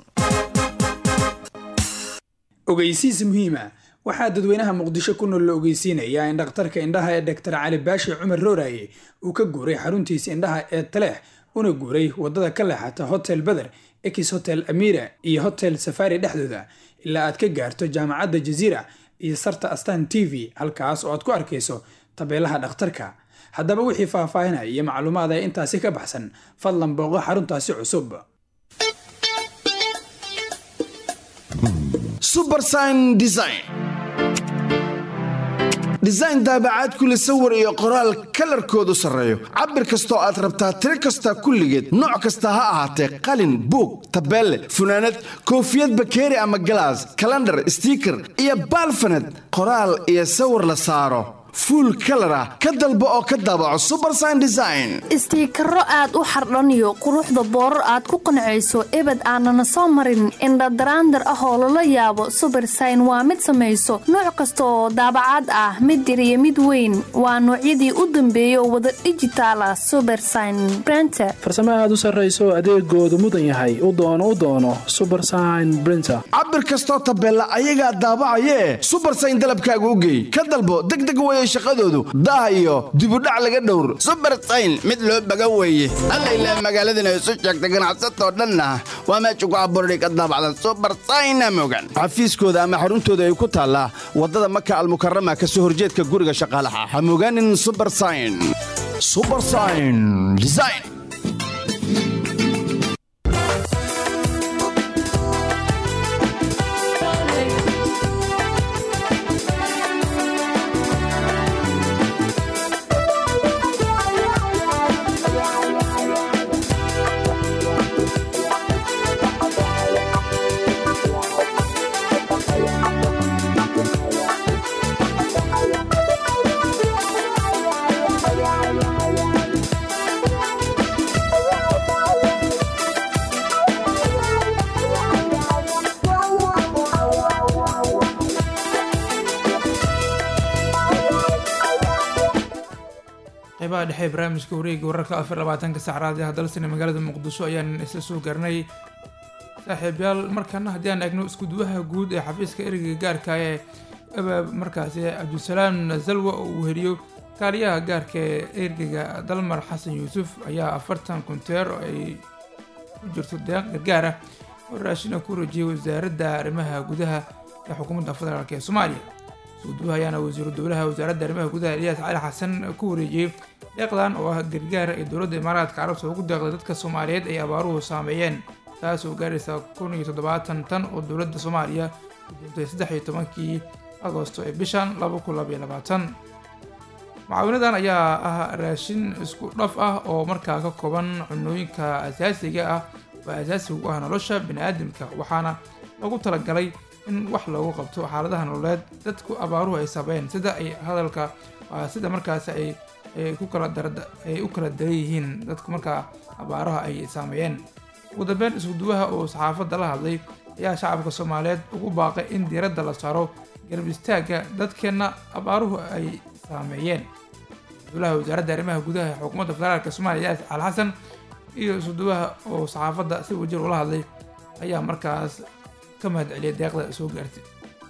ogeysiis muhiima waxaa dadweynaha muqdisho ku nool la ogeysiinayaa in dhakhtarka indhaha ee doktor cali baashi cumar rooraye uu ka guuray xaruntiisa indhaha ee taleex una guuray wadada ka leexata hotel beder ex hotel amira iyo hotel safari dhexdooda ilaa aad ka gaarto jaamacadda jaziira iyo sarta astan t v halkaas oo aad ku arkayso tabeelaha dhakhtarka haddaba wixii faahfaahinaya iyo macluumaad ee intaasi ka baxsan fadlan booqo xaruntaasi cusub
subersign design design daabacaad kule sawir iyo qoraal kalarkoodu sarreeyo cabir kastoo aad rabtaa tiro kasta kulligeed nooc kasta ha ahaatee qalin buug tabeelle funaanad koofiyad bakeeri ama galaas kalandhar stiiker iyo baalfanad qoraal iyo sawir la saaro fuul kalar ah ka dalbo oo ka daabaco subersign design
istiikaro aad u xardhaniyo quruxda boorar aad ku qancayso ebed aanana soo marin indhadaraandar ah oo lala yaabo subersign waa mid samayso nooc kasta oo daabacaad ah mid yar iyo mid weyn waa noocyadii u dambeeya oo wada dhijitaal ah subersign brenter
farsamo aad u sarrayso adeegoodu mudan yahay u doono u doono subersign brinter
cabir kastoo tabeella ayagaa daabacayee subersign dalabkaaga u geey ka dalbo degdeg weye shaqadoodu daah iyo dibudhac laga dhowr subersayn mid loo baga weeye alla ilaa magaaladana isu sheegta ganacsatoo dhanna waa meesha ku abuurani ka daabacda subersayna mogan xafiiskooda ama xaruntooda ay ku taallaa waddada maka almukarama ka soo horjeedka guriga shaqaalaha ha mogaanin subersayn subersayn design
qeybaha dhexe ee barnaamijka wareega wararka afar labaatanka sacraad ee hadalsana magaalada muqdisho ayaan isla soo gaarnay saaxiibayaal markana haddii aan eegno iskuduwaha guud ee xafiiska ereyga gaarka ee abaab markaasi cabdisalaam zalwa oo uu heliyo kaaliyaha gaarka ee ergeyga dalmar xasan yuusuf ayaa afartan kunteer oo ay ku jirto deeq gargaar ah oo raashina ku rajiyay wasaaradda arrimaha gudaha ee xukuumadda federaalk ee soomaaliya iskuduwaha ayaana wasiiru dowlaha wasaaradda arrimaha gudaha eliyaas cali xasan ku wareejiyey deeqdan oo ah gargaar ay dowladda imaaraadka carabta ugu deeqday dadka soomaaliyeed ay abaaruhu saameeyeen taas oo gaaraysa kun iyo toddobaatan tan oo dowladda soomaaliya gudoontay saddex iyo tobankii agoosto ee bishan laba kun labaiyo labaatan mucaawinadan ayaa ah raashin isku dhaf ah oo markaa ka kooban cunooyinka asaasiga ah oo asaasiga u ah nolosha bani-aadamka waxaana lagu talagalay in wax loogu qabto xaaladaha nololeed dadku abaaruhu ay saabeen sida ay hadalka sida markaas ay ku kala ay u kala daran yihiin dadku markaa abaaraha ay saameeyeen ugu dambeyn iskuduwaha oo saxaafadda la hadlay ayaa shacabka soomaaliyeed ugu baaqay in diiradda la saaro garab istaagga dadkeenna abaaruhu ay saameeyeen dowlaha wasaaradda arrimaha gudaha ee xukuumadda federaalk soomaaliya yaas cali xasan iyo iskuduwaha oo saxaafadda si wajir ula hadlay ayaa markaas ka mahad celiyay deeqda soo gaartay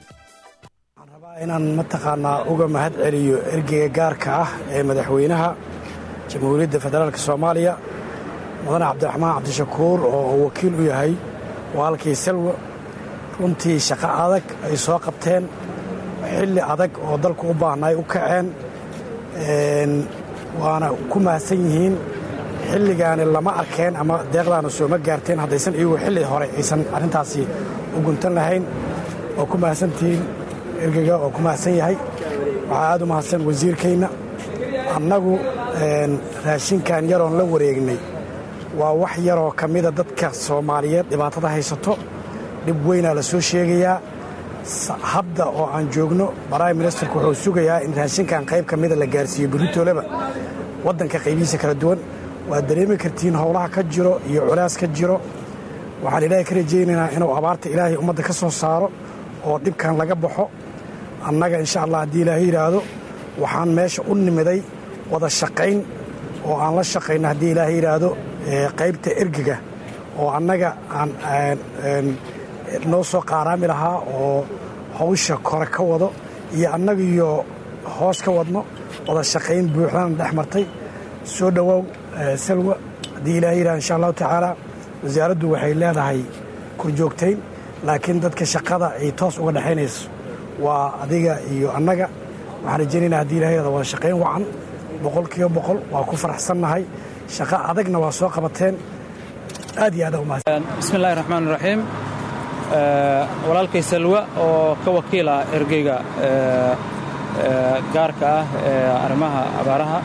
inaan mataqaanaa uga mahad celiyo ergeyga gaarka ah ee madaxweynaha jamhuuriyadda federaalk soomaaliya mudane cabdiraxmaan cabdishakuur oo uu wakiil u yahay waalkii salwa runtii shaqo adag ay soo qabteen xilli adag oo dalku u baahnay u kaceen waana ku mahadsan yihiin xilligaani lama arkeen ama deeqdaana sooma gaarteen haddaysan iyagu xilli hore aysan arrintaasi u guntan lahayn oo ku mahadsantihiin ergega oo ku mahadsan yahay waxaa aad u mahadsan wasiirkayna annagu raashinkan yaroon la wareegnay waa wax yaroo ka mida dadka soomaaliyeed dhibaatada haysato dhib weynaa la soo sheegayaa hadda oo aan joogno baraim ministerku wuxuu sugayaa in raashinkan qayb ka mida la gaarsiiyo beritooleba waddanka qaybihiisa kala duwan waad dareemi kartiin howlaha ka jiro iyo culaas ka jiro waxaan ilaahay ka rajaynaynaa inuu abaarta ilaahay ummadda ka soo saaro oo dhibkan laga baxo annaga insha allah haddii ilaahay yidhaahdo waxaan meesha u nimiday wada shaqayn oo aan la shaqayno haddii ilaahay yidhaahdo qaybta ergiga oo annaga aan noo soo qaaraami lahaa oo hawsha kore ka wado iyo annagiyo hoos ka wadno wada shaqayn buuxdana dhex martay soo dhowaaw salwa haddii ilaahay yidhahdo insha allahu tacaala wasaaraddu waxay leedahay kurjoogtayn laakiin dadka shaqada ay toos uga dhexaynayso waa adiga iyo annaga waxaan rajaynaynaa haddii ilahay yidhahdo wada shaqayn wacan boqol kiiba boqol waa ku faraxsannahay shaqo adagna waa soo qabateen aad iyo aad umahadsan
bismi illahi raxmaan raxiim walaalkay salwa oo ka wakiil ah ergeyga gaarka ah ee arrimaha abaaraha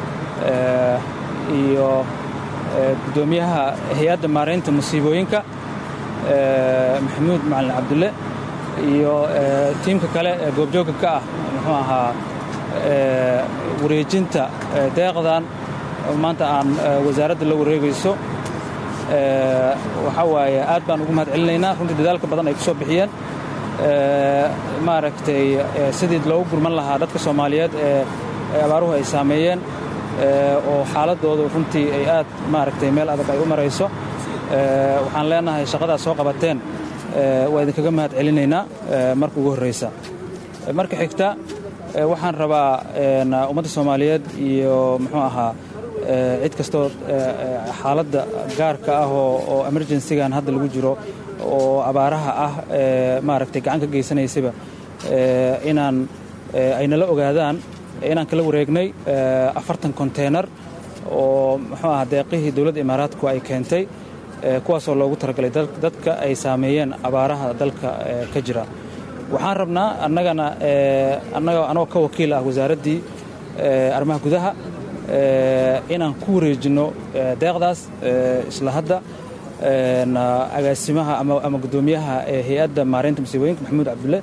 iyo guddoomiyaha hay-adda maaraynta musiibooyinka maxamuud macalin cabdulle iyo tiimka kale ee goobjoogga ka ah muxuu ahaa wareejinta deeqdan maanta aan wasaaradda la wareegayso waxaa waaye aad baan ugu mahad celinaynaa runtii dadaalka badan ay ku soo bixiyeen maaragtay sidii loogu gurman lahaa dadka soomaaliyeed ee abaaruhu ay saameeyeen oo xaaladoodu runtii ay aad maaragtay meel adag ay u marayso waxaan leenahay shaqadaas soo qabateen waa idinkaga mahad celinaynaa marka ugu horraysa marka xigta waxaan rabaa ummadda soomaaliyeed iyo muxuu ahaa cid kastoo xaaladda gaarka ah oo emergensigan hadda lagu jiro oo abaaraha ah maaragtay gacan ka geysanaysaba inaan ay nala ogaadaan inaan kala wareegnay afartan konteynar oo muxuu aha deeqihii dowladda imaaraadku ay keentay kuwaasoo loogu talagalay dadka ay saameeyeen abaaraha dalka ka jira waxaan rabnaa annagana anagoo ka wakiil ah wasaaraddii arrimaha gudaha inaan ku wareejinno deeqdaas isla hadda agaasimaha ama guddoomiyaha hay-adda maaraynta musiibooyinka maxamuud cabdulle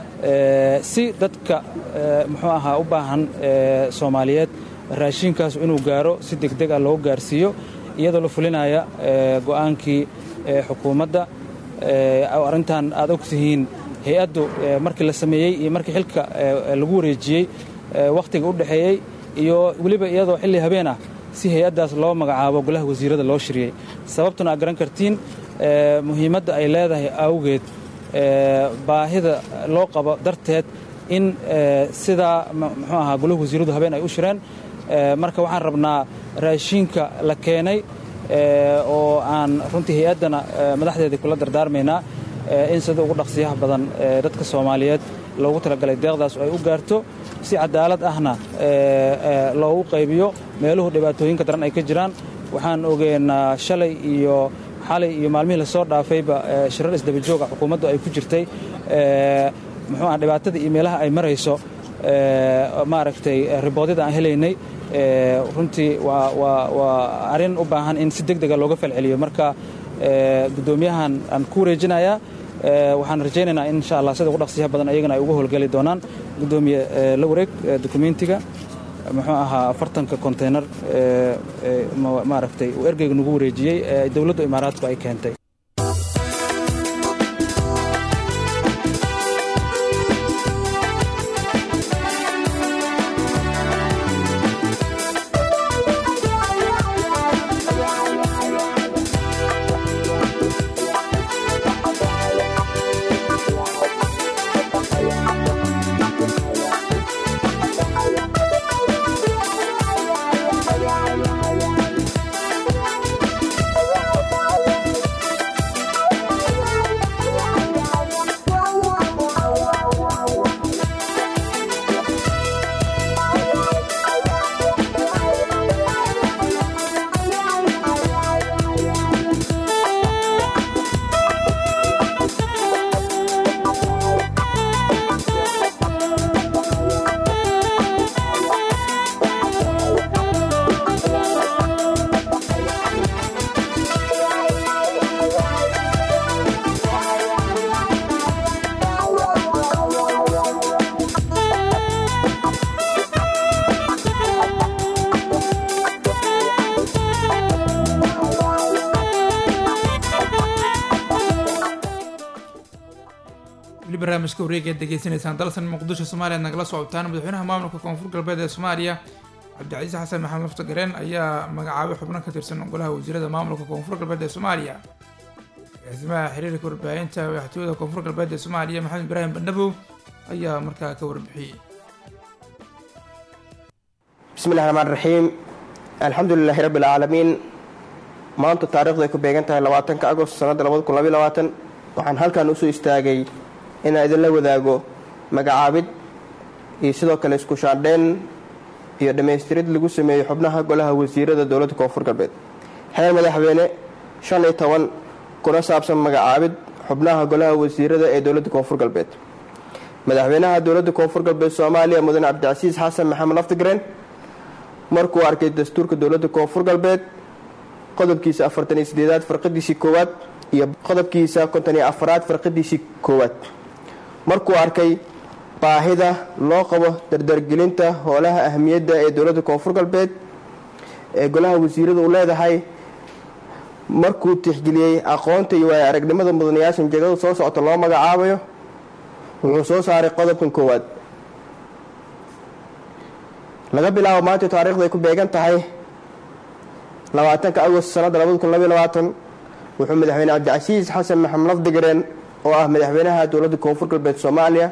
si dadka muxuu ahaa u baahan soomaaliyeed raashiinkaas inuu gaaro si degdeg ah loogu gaarsiiyo iyadoo la fulinaya go'aankii xukuumadda arrintan aad og tihiin hay-addu markii la sameeyey iyo markii xilka lagu wareejiyey wakhtiga u dhexeeyey iyo weliba iyadoo xilli habeen ah si hay-addaas loo magacaabo golaha wasiirada loo shiriyey sababtuna aad garan kartiin muhiimadda ay leedahay awgeed baahida loo qabo darteed in sidaa muxuu ahaa golaha wasiiradu habeen ay u shireen marka waxaan rabnaa raashiinka la keenay oo aan runtii hay-addana madaxdeedii kula dardaarmaynaa in sida ugu dhaqsiyaha badan dadka soomaaliyeed loogu talagalay deeqdaas oo ay u gaarto si cadaalad ahna loogu qaybiyo meeluhu dhibaatooyinka daran ay ka jiraan waxaan ogeynaa shalay iyo xalay iyo maalmihii lasoo dhaafayba shirar isdabajooga xukuumaddu ay ku jirtay muxuu ah dhibaatada iyo meelaha ay marayso maaragtay riboodyada aan helaynay runtii waa arrin u baahan in si deg dega looga falceliyo marka guddoomiyahan aan ku wareejinayaa waxaan rajaynaynaa in insha allah sida ugu dhaqsiyaha badan ayagana ay uga howlgeli doonaan guddoomiye la wareeg dokumentiga muxuu ahaa afartanka konteynar maaragtay uu ergeyga nagu wareejiyey ee dowladda imaaraadku ay keentay
barnaamijka wareega aad degeysanaysaan dalsan muqdisho soomaaliya nagala socotaan madaxweynaha maamulka koonfur galbeed ee soomaaliya cabdicasiis xasan maxamed laftagareen ayaa magacaabay xubno ka tirsan golaha wasiirada maamulka koonfur galbeed ee soomaaliya agaasimaha xiriirka warbaahinta madaxtooyada koonfur galbeed ee soomaaliya maxamed ibraahim bandhabow ayaa markaa ka warbixiyey
bismillahi raxmaan raxiim alxamdulilaahi rabbi alcaalamiin maanta taariikhdu ay ku beegan tahay labaatanka agost sanadda waxaan halkan usoo istaagay inaan idinla wadaago magacaabid iyo sidoo kale isku shaandheyn iyo dhammaystirid lagu sameeyey xubnaha golaha wasiirada dowladda koonfur galbeed xeer madaxweyne shan iyo toban kuna saabsan magacaabid xubnaha golaha wasiirada ee dowladda koonfur galbeed madaxweynaha dowladda koonfur galbeed soomaaliya mudane cabdicasiis xasan maxamed laftigreen markuu arkay dastuurka dowladda koonfur galbeed qodobkiisa afartan iyo sideedaad farqadiisii koowaad iyo qodobkiisa konton iyo afaraad farqadiisii koowaad markuu arkay baahida loo qabo dardargelinta howlaha ahmiyadda ee dowladda koonfur galbeed ee golaha wasiirada uu leedahay markuu tixgeliyey aqoonta iyo waaya aragnimada mudanayaasha jeegada soo socota loo magacaabayo wuxuu soo saaray qodobkan koowaad laga bilaabo maanta taariikhda ay ku beegan tahay labaatanka agost sanadda wuxuu madaxweyne cabdicasiis xasan maxamed lafdigareen oo ah madaxweynaha dowladda koonfur galbeed soomaaliya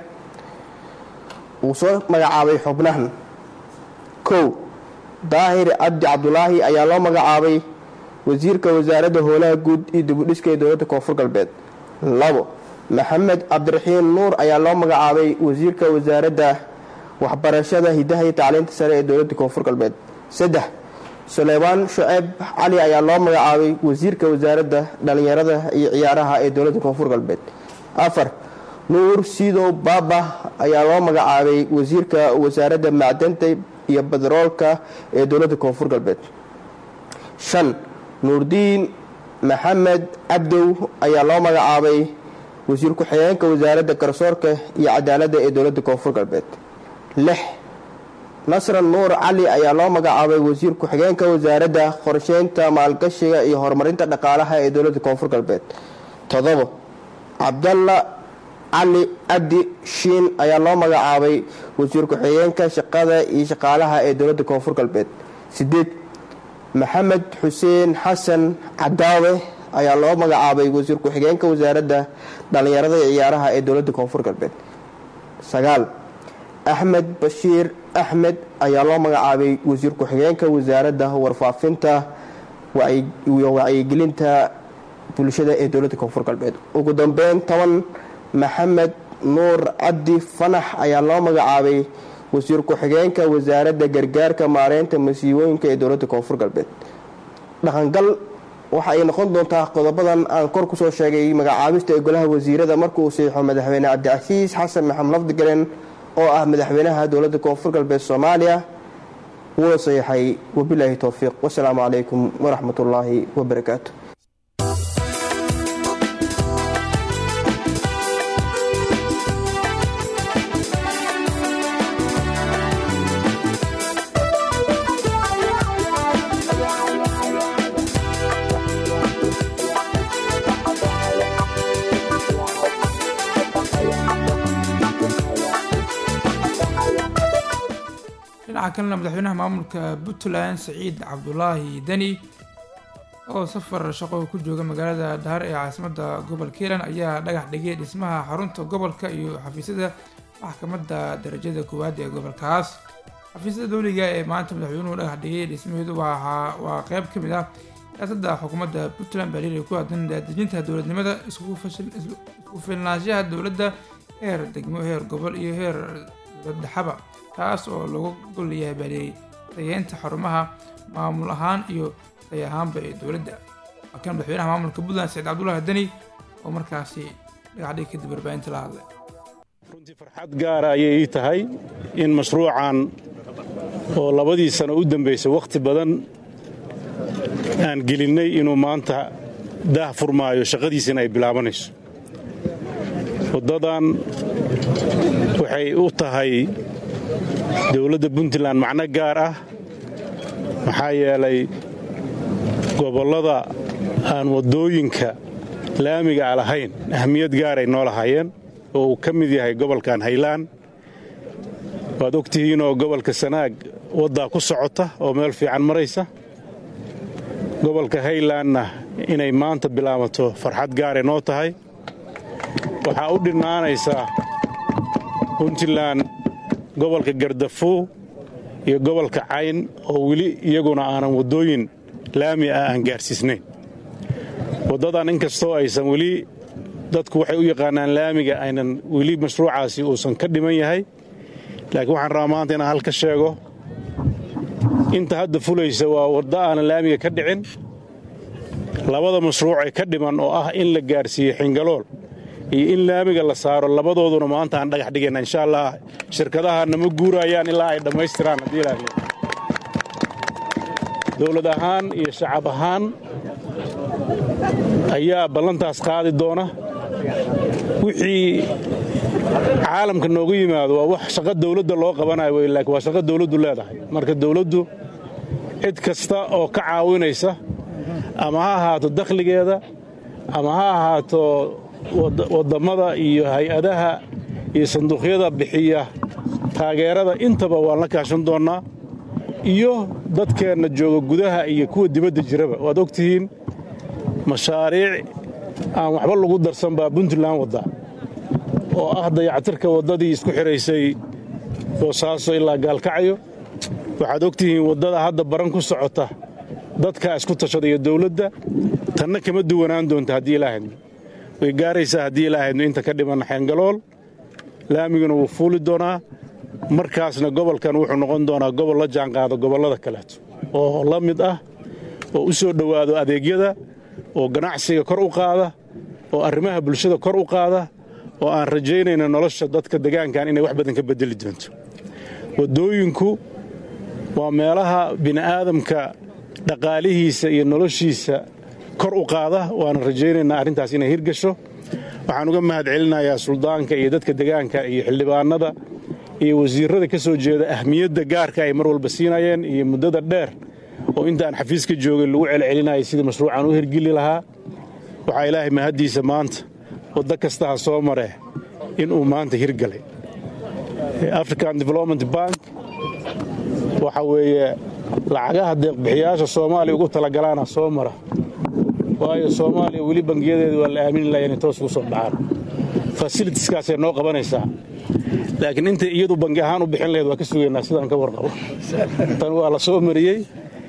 uu soo magacaabay xubnahan kow daahir cabdi cabdulaahi ayaa loo magacaabay wasiirka wasaaradda howlaha guud iyo dibudhiska ee dowladda koonfur galbeed labo maxamed cabdiraxiin nuur ayaa loo magacaabay wasiirka wasaaradda waxbarashada hidaha iyo tacliinta sare ee dowladda koonfur galbeed saddex suleymaan shuceeb cali ayaa loo magacaabay wasiirka wasaaradda dhalinyarada iyo ciyaaraha ee dowladda koonfur galbeed afar nuur sidow baaba ayaa loo magacaabay wasiirka wasaaradda macdanta iyo badaroolka ee dowladda koonfur galbeed shan nuurdiin maxamed cabdow ayaa loo magacaabay wasiir ku-xigeenka wasaaradda garsoorka iyo cadaaladda ee dowladda koonfur galbeed lix nasran nuur cali ayaa loo magacaabay wasiir ku-xigeenka wasaaradda qorsheynta maalgashiga iyo horumarinta dhaqaalaha ee dowladda koonfur galbeed todobo cabdalla cali cabdi shiin ayaa loo magacaabay wasiir ku-xigeenka shaqada iyo shaqaalaha ee dowladda koonfur galbeed sideed maxamed xuseen xasan cadaawe ayaa loo magacaabay wasiir ku-xigeenka wasaaradda dhalinyarada iyo ciyaaraha ee dowladda koonfur galbeed sagaal axmed bashiir axmed ayaa loo magacaabay wasiir ku-xigeenka wasaaradda warfaafinta iyo wacyigelinta bulshada ee dowladda koonfur galbeed ugu dambeyn toban maxamed nuur cabdi fanax ayaa loo magacaabay wasiir ku-xigeenka wasaaradda gargaarka maareynta masiibooyinka ee dowladda koonfur galbeed dhaqangal waxa ay noqon doontaa qodobadan aan kor kusoo sheegay magacaabista ee golaha wasiirada markuu saxiixo madaxweyne cabdicasiis xasan maxamed lafdigaren oo ah madaxweynaha dowladda koonfur galbeed soomaaliya wuuna saxiixay wabilaahi towfiiq wasalaamu calaykum waraxmat ullaahi wabarakaatu
dhinaca kalena madaxweynaha maamulka puntland saciid cabdulaahi deni oo safar shaqo ku jooga magaalada dhahar ee caasimadda gobolka hiilan ayaa dhagax dhigay dhismaha xarunta gobolka iyo xafiisyada maxkamadda darajada koowaad ee gobolkaas xafiisyada dowliga ee maanta madaxweynuhu dhagax dhigay dhismaheedu waa qeyb ka mid ah siyaasadda xukuumadda puntland baa liilay ku aadan daadejinta dowladnimada isku filnaanshaha dowladda heer degmo heer gobol iyo heer dowladdhexaba taas oo lagu golleeyahay baaliyey tayeynta xarumaha maamul ahaan iyo tay ahaanba ee dowladda waa kan madaxweynaha maamulka puntland saciid cabdullaahi deni oo markaasi dhagaxdhig kadib warbaahinta la hadlay
farxad gaara ayay ii tahay in mashruucan oo labadii sano u dambaysay wakhti badan aan gelinnay inuu maanta daah furmaayo shaqadiisina ay bilaabanayso waddadan waxay u tahay dowladda puntland macno gaar ah maxaa yeelay gobollada aan waddooyinka laamiga a lahayn ahmiyad gaaray noo lahaayeen oo uu ka mid yahay gobolkan haylaan waad og tihiinoo gobolka sanaag waddaa ku socota oo meel fiican maraysa gobolka haylaanna inay maanta bilaabato farxad gaare noo tahay waxaa u dhinnaanaysaa puntland gobolka gardafuu iyo gobolka cayn oo weli iyaguna aanan waddooyin laami ah aan gaarsiisnayn waddadan inkastoo aysan weli dadku waxay u yaqaanaan laamiga aynan weli mashruucaasi uusan ka dhiman yahay laakiin waxaan rabaa maanta inaan halka sheego inta hadda fulaysa waa waddo aanan laamiga ka dhicin labada mashruuc ee ka dhiman oo ah in la gaarsiiyo xingalool iyo in laamiga la saaro labadooduna maanta aan dhagax dhigayna insha allah shirkadahaana ma guurayaan ilaa ay dhammaystiraan haddii ilaahay dowlad ahaan iyo shacab ahaan ayaa ballantaas qaadi doona wixii caalamka noogu yimaado waa wax shaqo dawladda loo qabanayo wey laakiin waa shaqo dawladdu leedahay marka dawladdu cid kasta oo ka caawinaysa ama ha ahaato dakhligeeda ama ha ahaato wadammada iyo hay-adaha iyo sanduuqyada bixiya taageerada intaba waan la kaashan doonnaa iyo dadkeenna jooga gudaha iyo kuwa dibadda jiraba waad og tihiin mashaariic aan waxba lagu darsan baa puntland wadda oo ah dayactirka waddadii isku xidhaysay boosaaso ilaa gaalkacyo waxaad og tihiin waddada hadda baran ku socota dadkaa isku tashada iyo dawladda tanna kama duwanaan doonta haddii ilaahadno way gaaraysaa haddii ilaahadno inta ka dhiman xeengalool laamiguna wuu fuuli doonaa markaasna gobolkan wuxuu noqon doonaa gobol la jaanqaado gobollada kaleeto oo la mid ah oo u soo dhowaado adeegyada oo ganacsiga kor u qaada oo arrimaha bulshada kor u qaada oo aan rajaynayna nolosha dadka degaankan inay wax badan ka beddeli doonto waddooyinku waa meelaha bini'aadamka dhaqaalihiisa iyo noloshiisa kor u qaada waana rajaynaynaa arrintaas inay hirgasho waxaan uga mahad celinayaa suldaanka iyo dadka degaanka iyo xildhibaanada iyo wasiirrada ka soo jeeda ahmiyadda gaarka ay mar walba siinayeen iyo muddada dheer oo intaan xafiiska joogay lagu celcelinayay sidii mashruucan u hirgeli lahaa waxaa ilaahay mahaddiisa maanta waddo kasta ha soo maree inuu maanta hirgalay african development bank waxa weeye lacagaha deeqbixiyaasha soomaaliya ugu talagalaana soo mara waayo soomaaliya weli bangiyadeeda waa la aamini laha inay toos ugu soo dhacaan fasilitiskaasay noo qabanaysaa laakiin intay iyadu bangi ahaan u bixin lahayd waa ka sugaynaa sidaan ka warqabo tan waa la soo mariyey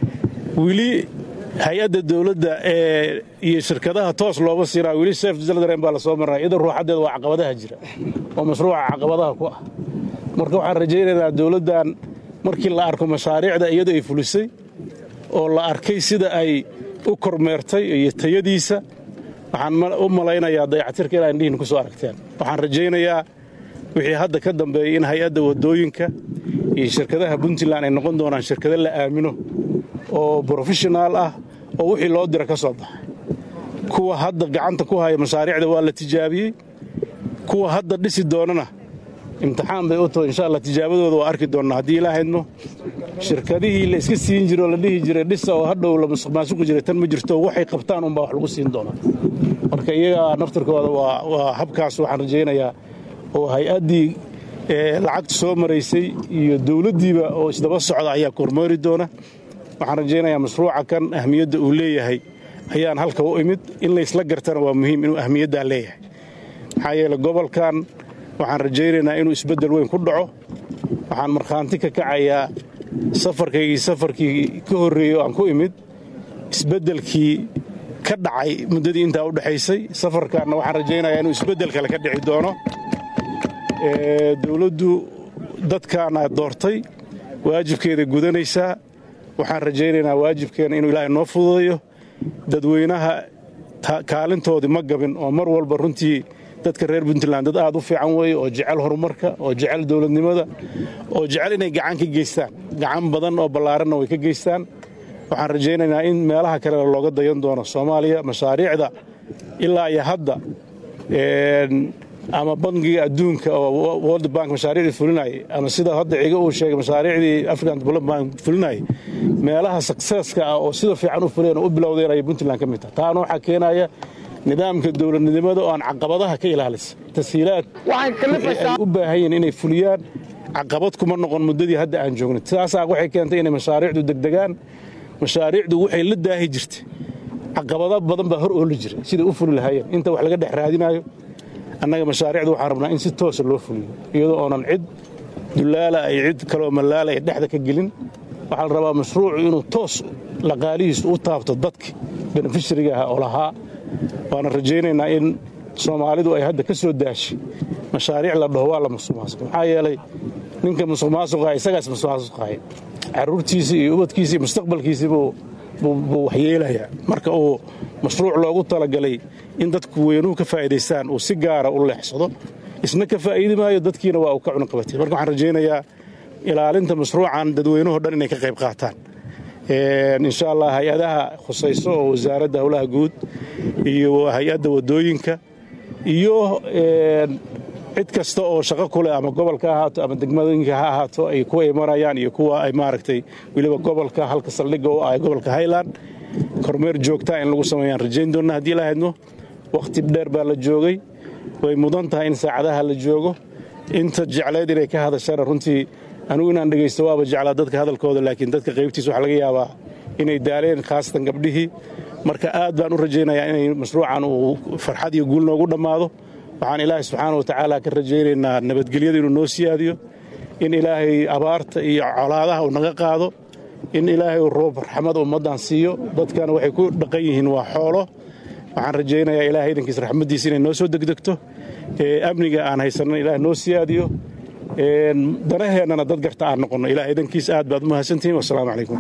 weli hay-adda dawladda ee iyo shirkadaha toos looba siinaa weli sef zaldaren baa la soo marinaya iyadoo ruuxaddeeda waa caqabadaha jira oo mashruuca caqabadaha ku ah marka waxaan rajaynaynaa dawladdan markii la arko mashaariicda iyadu ay fulisay oo la arkay sida ay u kormeertay iyo tayadiisa waxaan u malaynayaa dayactirka inaa indhihin ku soo aragteen waxaan rajaynayaa wixii hadda ka dambeeyey in hay-adda waddooyinka iyo shirkadaha puntland ay noqon doonaan shirkado la aamino oo brofeshonaal ah oo wixii loo dira ka soo baxay kuwa hadda gacanta ku haya mashaariicda waa la tijaabiyey kuwa hadda dhisi doonana imtixaan bay u tahay insha allah tijaabadooda waa arki doonnaa haddii ilaahayno shirkadihii la iska siin jiro oo la dhihi jiray dhisa oo hadhow la maasuqi jiray tan ma jirto waxay qabtaan unbaa wax lagu siin doonaa marka iyaga naftirkooda waa habkaas waxaan rajaynayaa oo hay-addii lacagta soo maraysay iyo dawladdiiba oo isdaba socda ayaa kormeeri doona waxaan rajaynayaa mashruuca kan ahmiyadda uu leeyahay ayaan halka u imid in laysla gartana waa muhiim inuu ahmiyaddaa leeyahay maxaa yeele gobolkan waxaan rajaynaynaa inuu isbeddel weyn ku dhaco waxaan markhaanti ka kacayaa safarkaygii safarkii ka horreeyey oo aan ku imid isbeddelkii ka dhacay muddadii intaa u dhexaysay safarkaanna waxaan rajaynayaa inuu isbeddel kale ka dhici doono dawladdu dadkaana doortay waajibkeeda gudanaysaa waxaan rajaynaynaa waajibkeena inuu ilaahay noo fududayo dadweynaha kaalintoodii ma gabin oo mar walba runtii dadka reer puntland dad aad u fiican weeye oo jecel horumarka oo jecel dowladnimada oo jecel inay gacan ka geystaan gacan badan oo ballaaranna way ka geystaan waxaan rajaynaynaa in meelaha kale looga dayan doono soomaaliya mashaariicda ilaa iyo hadda ama bangiga adduunka oo world bank mashaariicdii fulinayay ama sida hadda ciga uu sheegay mashaariicdii african development bank fulinayay meelaha successka ah oo sida fiican u fuleen oo u bilowdeen ayay puntland ka mid tahay taana waxaa keenaya nidaamka dowladnimada oo aan caqabadaha ka ilaalisa tashiilaad ay u baahan yihiin inay fuliyaan caqabad kuma noqon muddadii hadda aan joogna saasaa waxay keentay inay mashaariicdu degdegaan mashaariicdu waxay la daahi jirtay caqabado badan baa hor ooli jiray siday u fuli lahaayeen inta wax laga dhex raadinaayo annaga mashaariicdu waxaan rabnaa in si toosa loo fuliyo iyadoo oonan cid dulaala ay cid kaleoo mallaala ay dhexda ka gelin waxaa la rabaa mashruucu inuu toos laqaalihiisu u taabto dadki benefishariga ah oo lahaa waana rajaynaynaa in soomaalidu ay hadda ka soo daashay mashaariic la dhaho waa la musuqmaasuq maxaa yeelay ninka musuqmaasuqa isagaas musuqmaasuqaaya carruurtiisii iyo ubadkiisii iyo mustaqbalkiisii buu buu waxyeelayaa marka uu mashruuc loogu talagalay in dadku weynuhu ka faa'iidaystaan uu si gaara u leexsado isna ka faa'iidi maayo dadkiina waa uu ka cunuqabatay marka waxaan rajaynayaa ilaalinta mashruucan dadweynuhoo dhan inay ka qayb qaataan insha allah hay-adaha khusayso oo wasaaradda howlaha guud iyo hay-adda waddooyinka iyo cid kasta oo shaqo ku leh ama gobolka ha ahaato ama degmadooyinka ha ahaato ay kuwa imanayaan iyo kuwa ay maaragtay weliba gobolka halka saldhigga u ah gobolka highland kormeer joogtaa in lagu sameeyaan rajayn doonna haddii la haydno wakhti dheer baa la joogay way mudan tahay in saacadaha la joogo inta jeclayd inay ka hadashana runtii anigu inaan dhegaysto waaba jeclaa dadka hadalkooda laakiin dadka qaybtiisa waxaa laga yaabaa inay daaleen khaasatan gabdhihii marka aad baan u rajaynayaa inay mashruucan uu farxad iyo guul noogu dhammaado waxaan ilaahay subxaana wa tacaala ka rajaynaynaa nabadgelyada inuu noo siyaadiyo in ilaahay abaarta iyo colaadaha uu naga qaado in ilaahay uu roob raxmada ummaddan siiyo dadkana waxay ku dhaqan yihiin waa xoolo waxaan rajaynayaa ilahay idankiis raxmaddiisa inay noo soo degdegto amniga aan haysanana ilaah noo siyaadiyo danaheennana dad garta aan noqonno ilaah idankiis aad baad u mahadsantihiin wasalaamu calaykum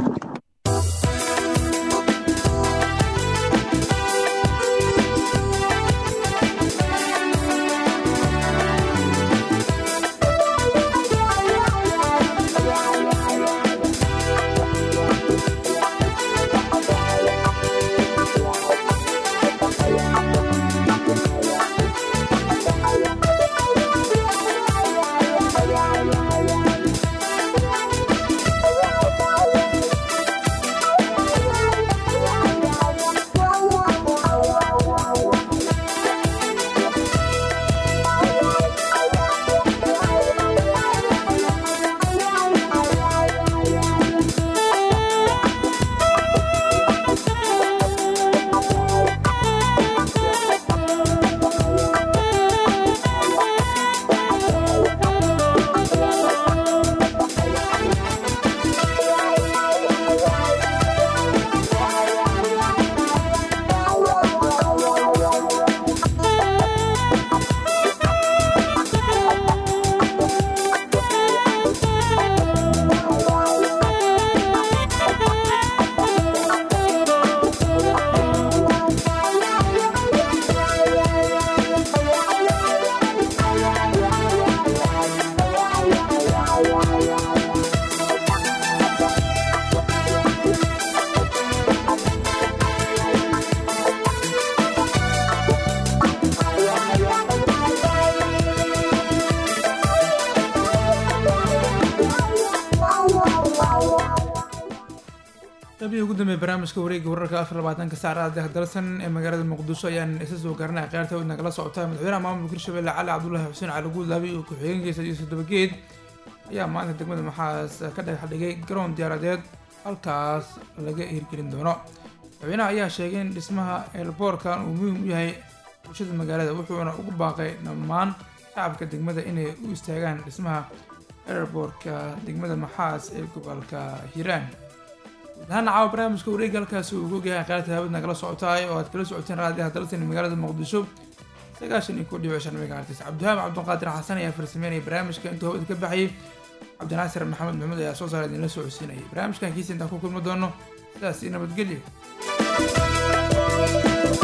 qaybihii ugu dambeeyay barnaamijka wareegga wararka afar labaatanka saacada dalsan ee magaalada muqdisho ayaan isa soo garanaya qayrta wadna kala socota madaxweynaha maamulka hirshabelle cali cabdulaahi xuseen cali guudlaabi iyo ku-xigeenkiisa yuusuf dabageed ayaa maanta degmada maxaas ka dhagax dhigay garoon diyaaradeed halkaas laga hirgelin doono madaxweynaha ayaa sheegay in dhismaha eelboorkan uu muhiim u yahay bulshada magaalada wuxuuna ugu baaqay dhammaan shacabka degmada inay u istaagaan dhismaha eerboorka degmada maxaas ee gobolka hiiraan gudahaan caawa barnaamijka wareega halkaasi uu ogyahay qaarta haawad nagala socotaay oo aad kala socoteen raadiyaha dalsan magaalada muqdisho sagaashan iyo ku dhibic shan megaartis cabdihaab cabdiqaadir xasan ayaa farsameynaya barnaamijka intuu hawada ka baxayay cabdinaasir maxamed maxmuud ayaa soo saara idinla soo codsiinayay barnaamijkan kiisa intaan ku kulmi doono sidaas iyo nabadgelyo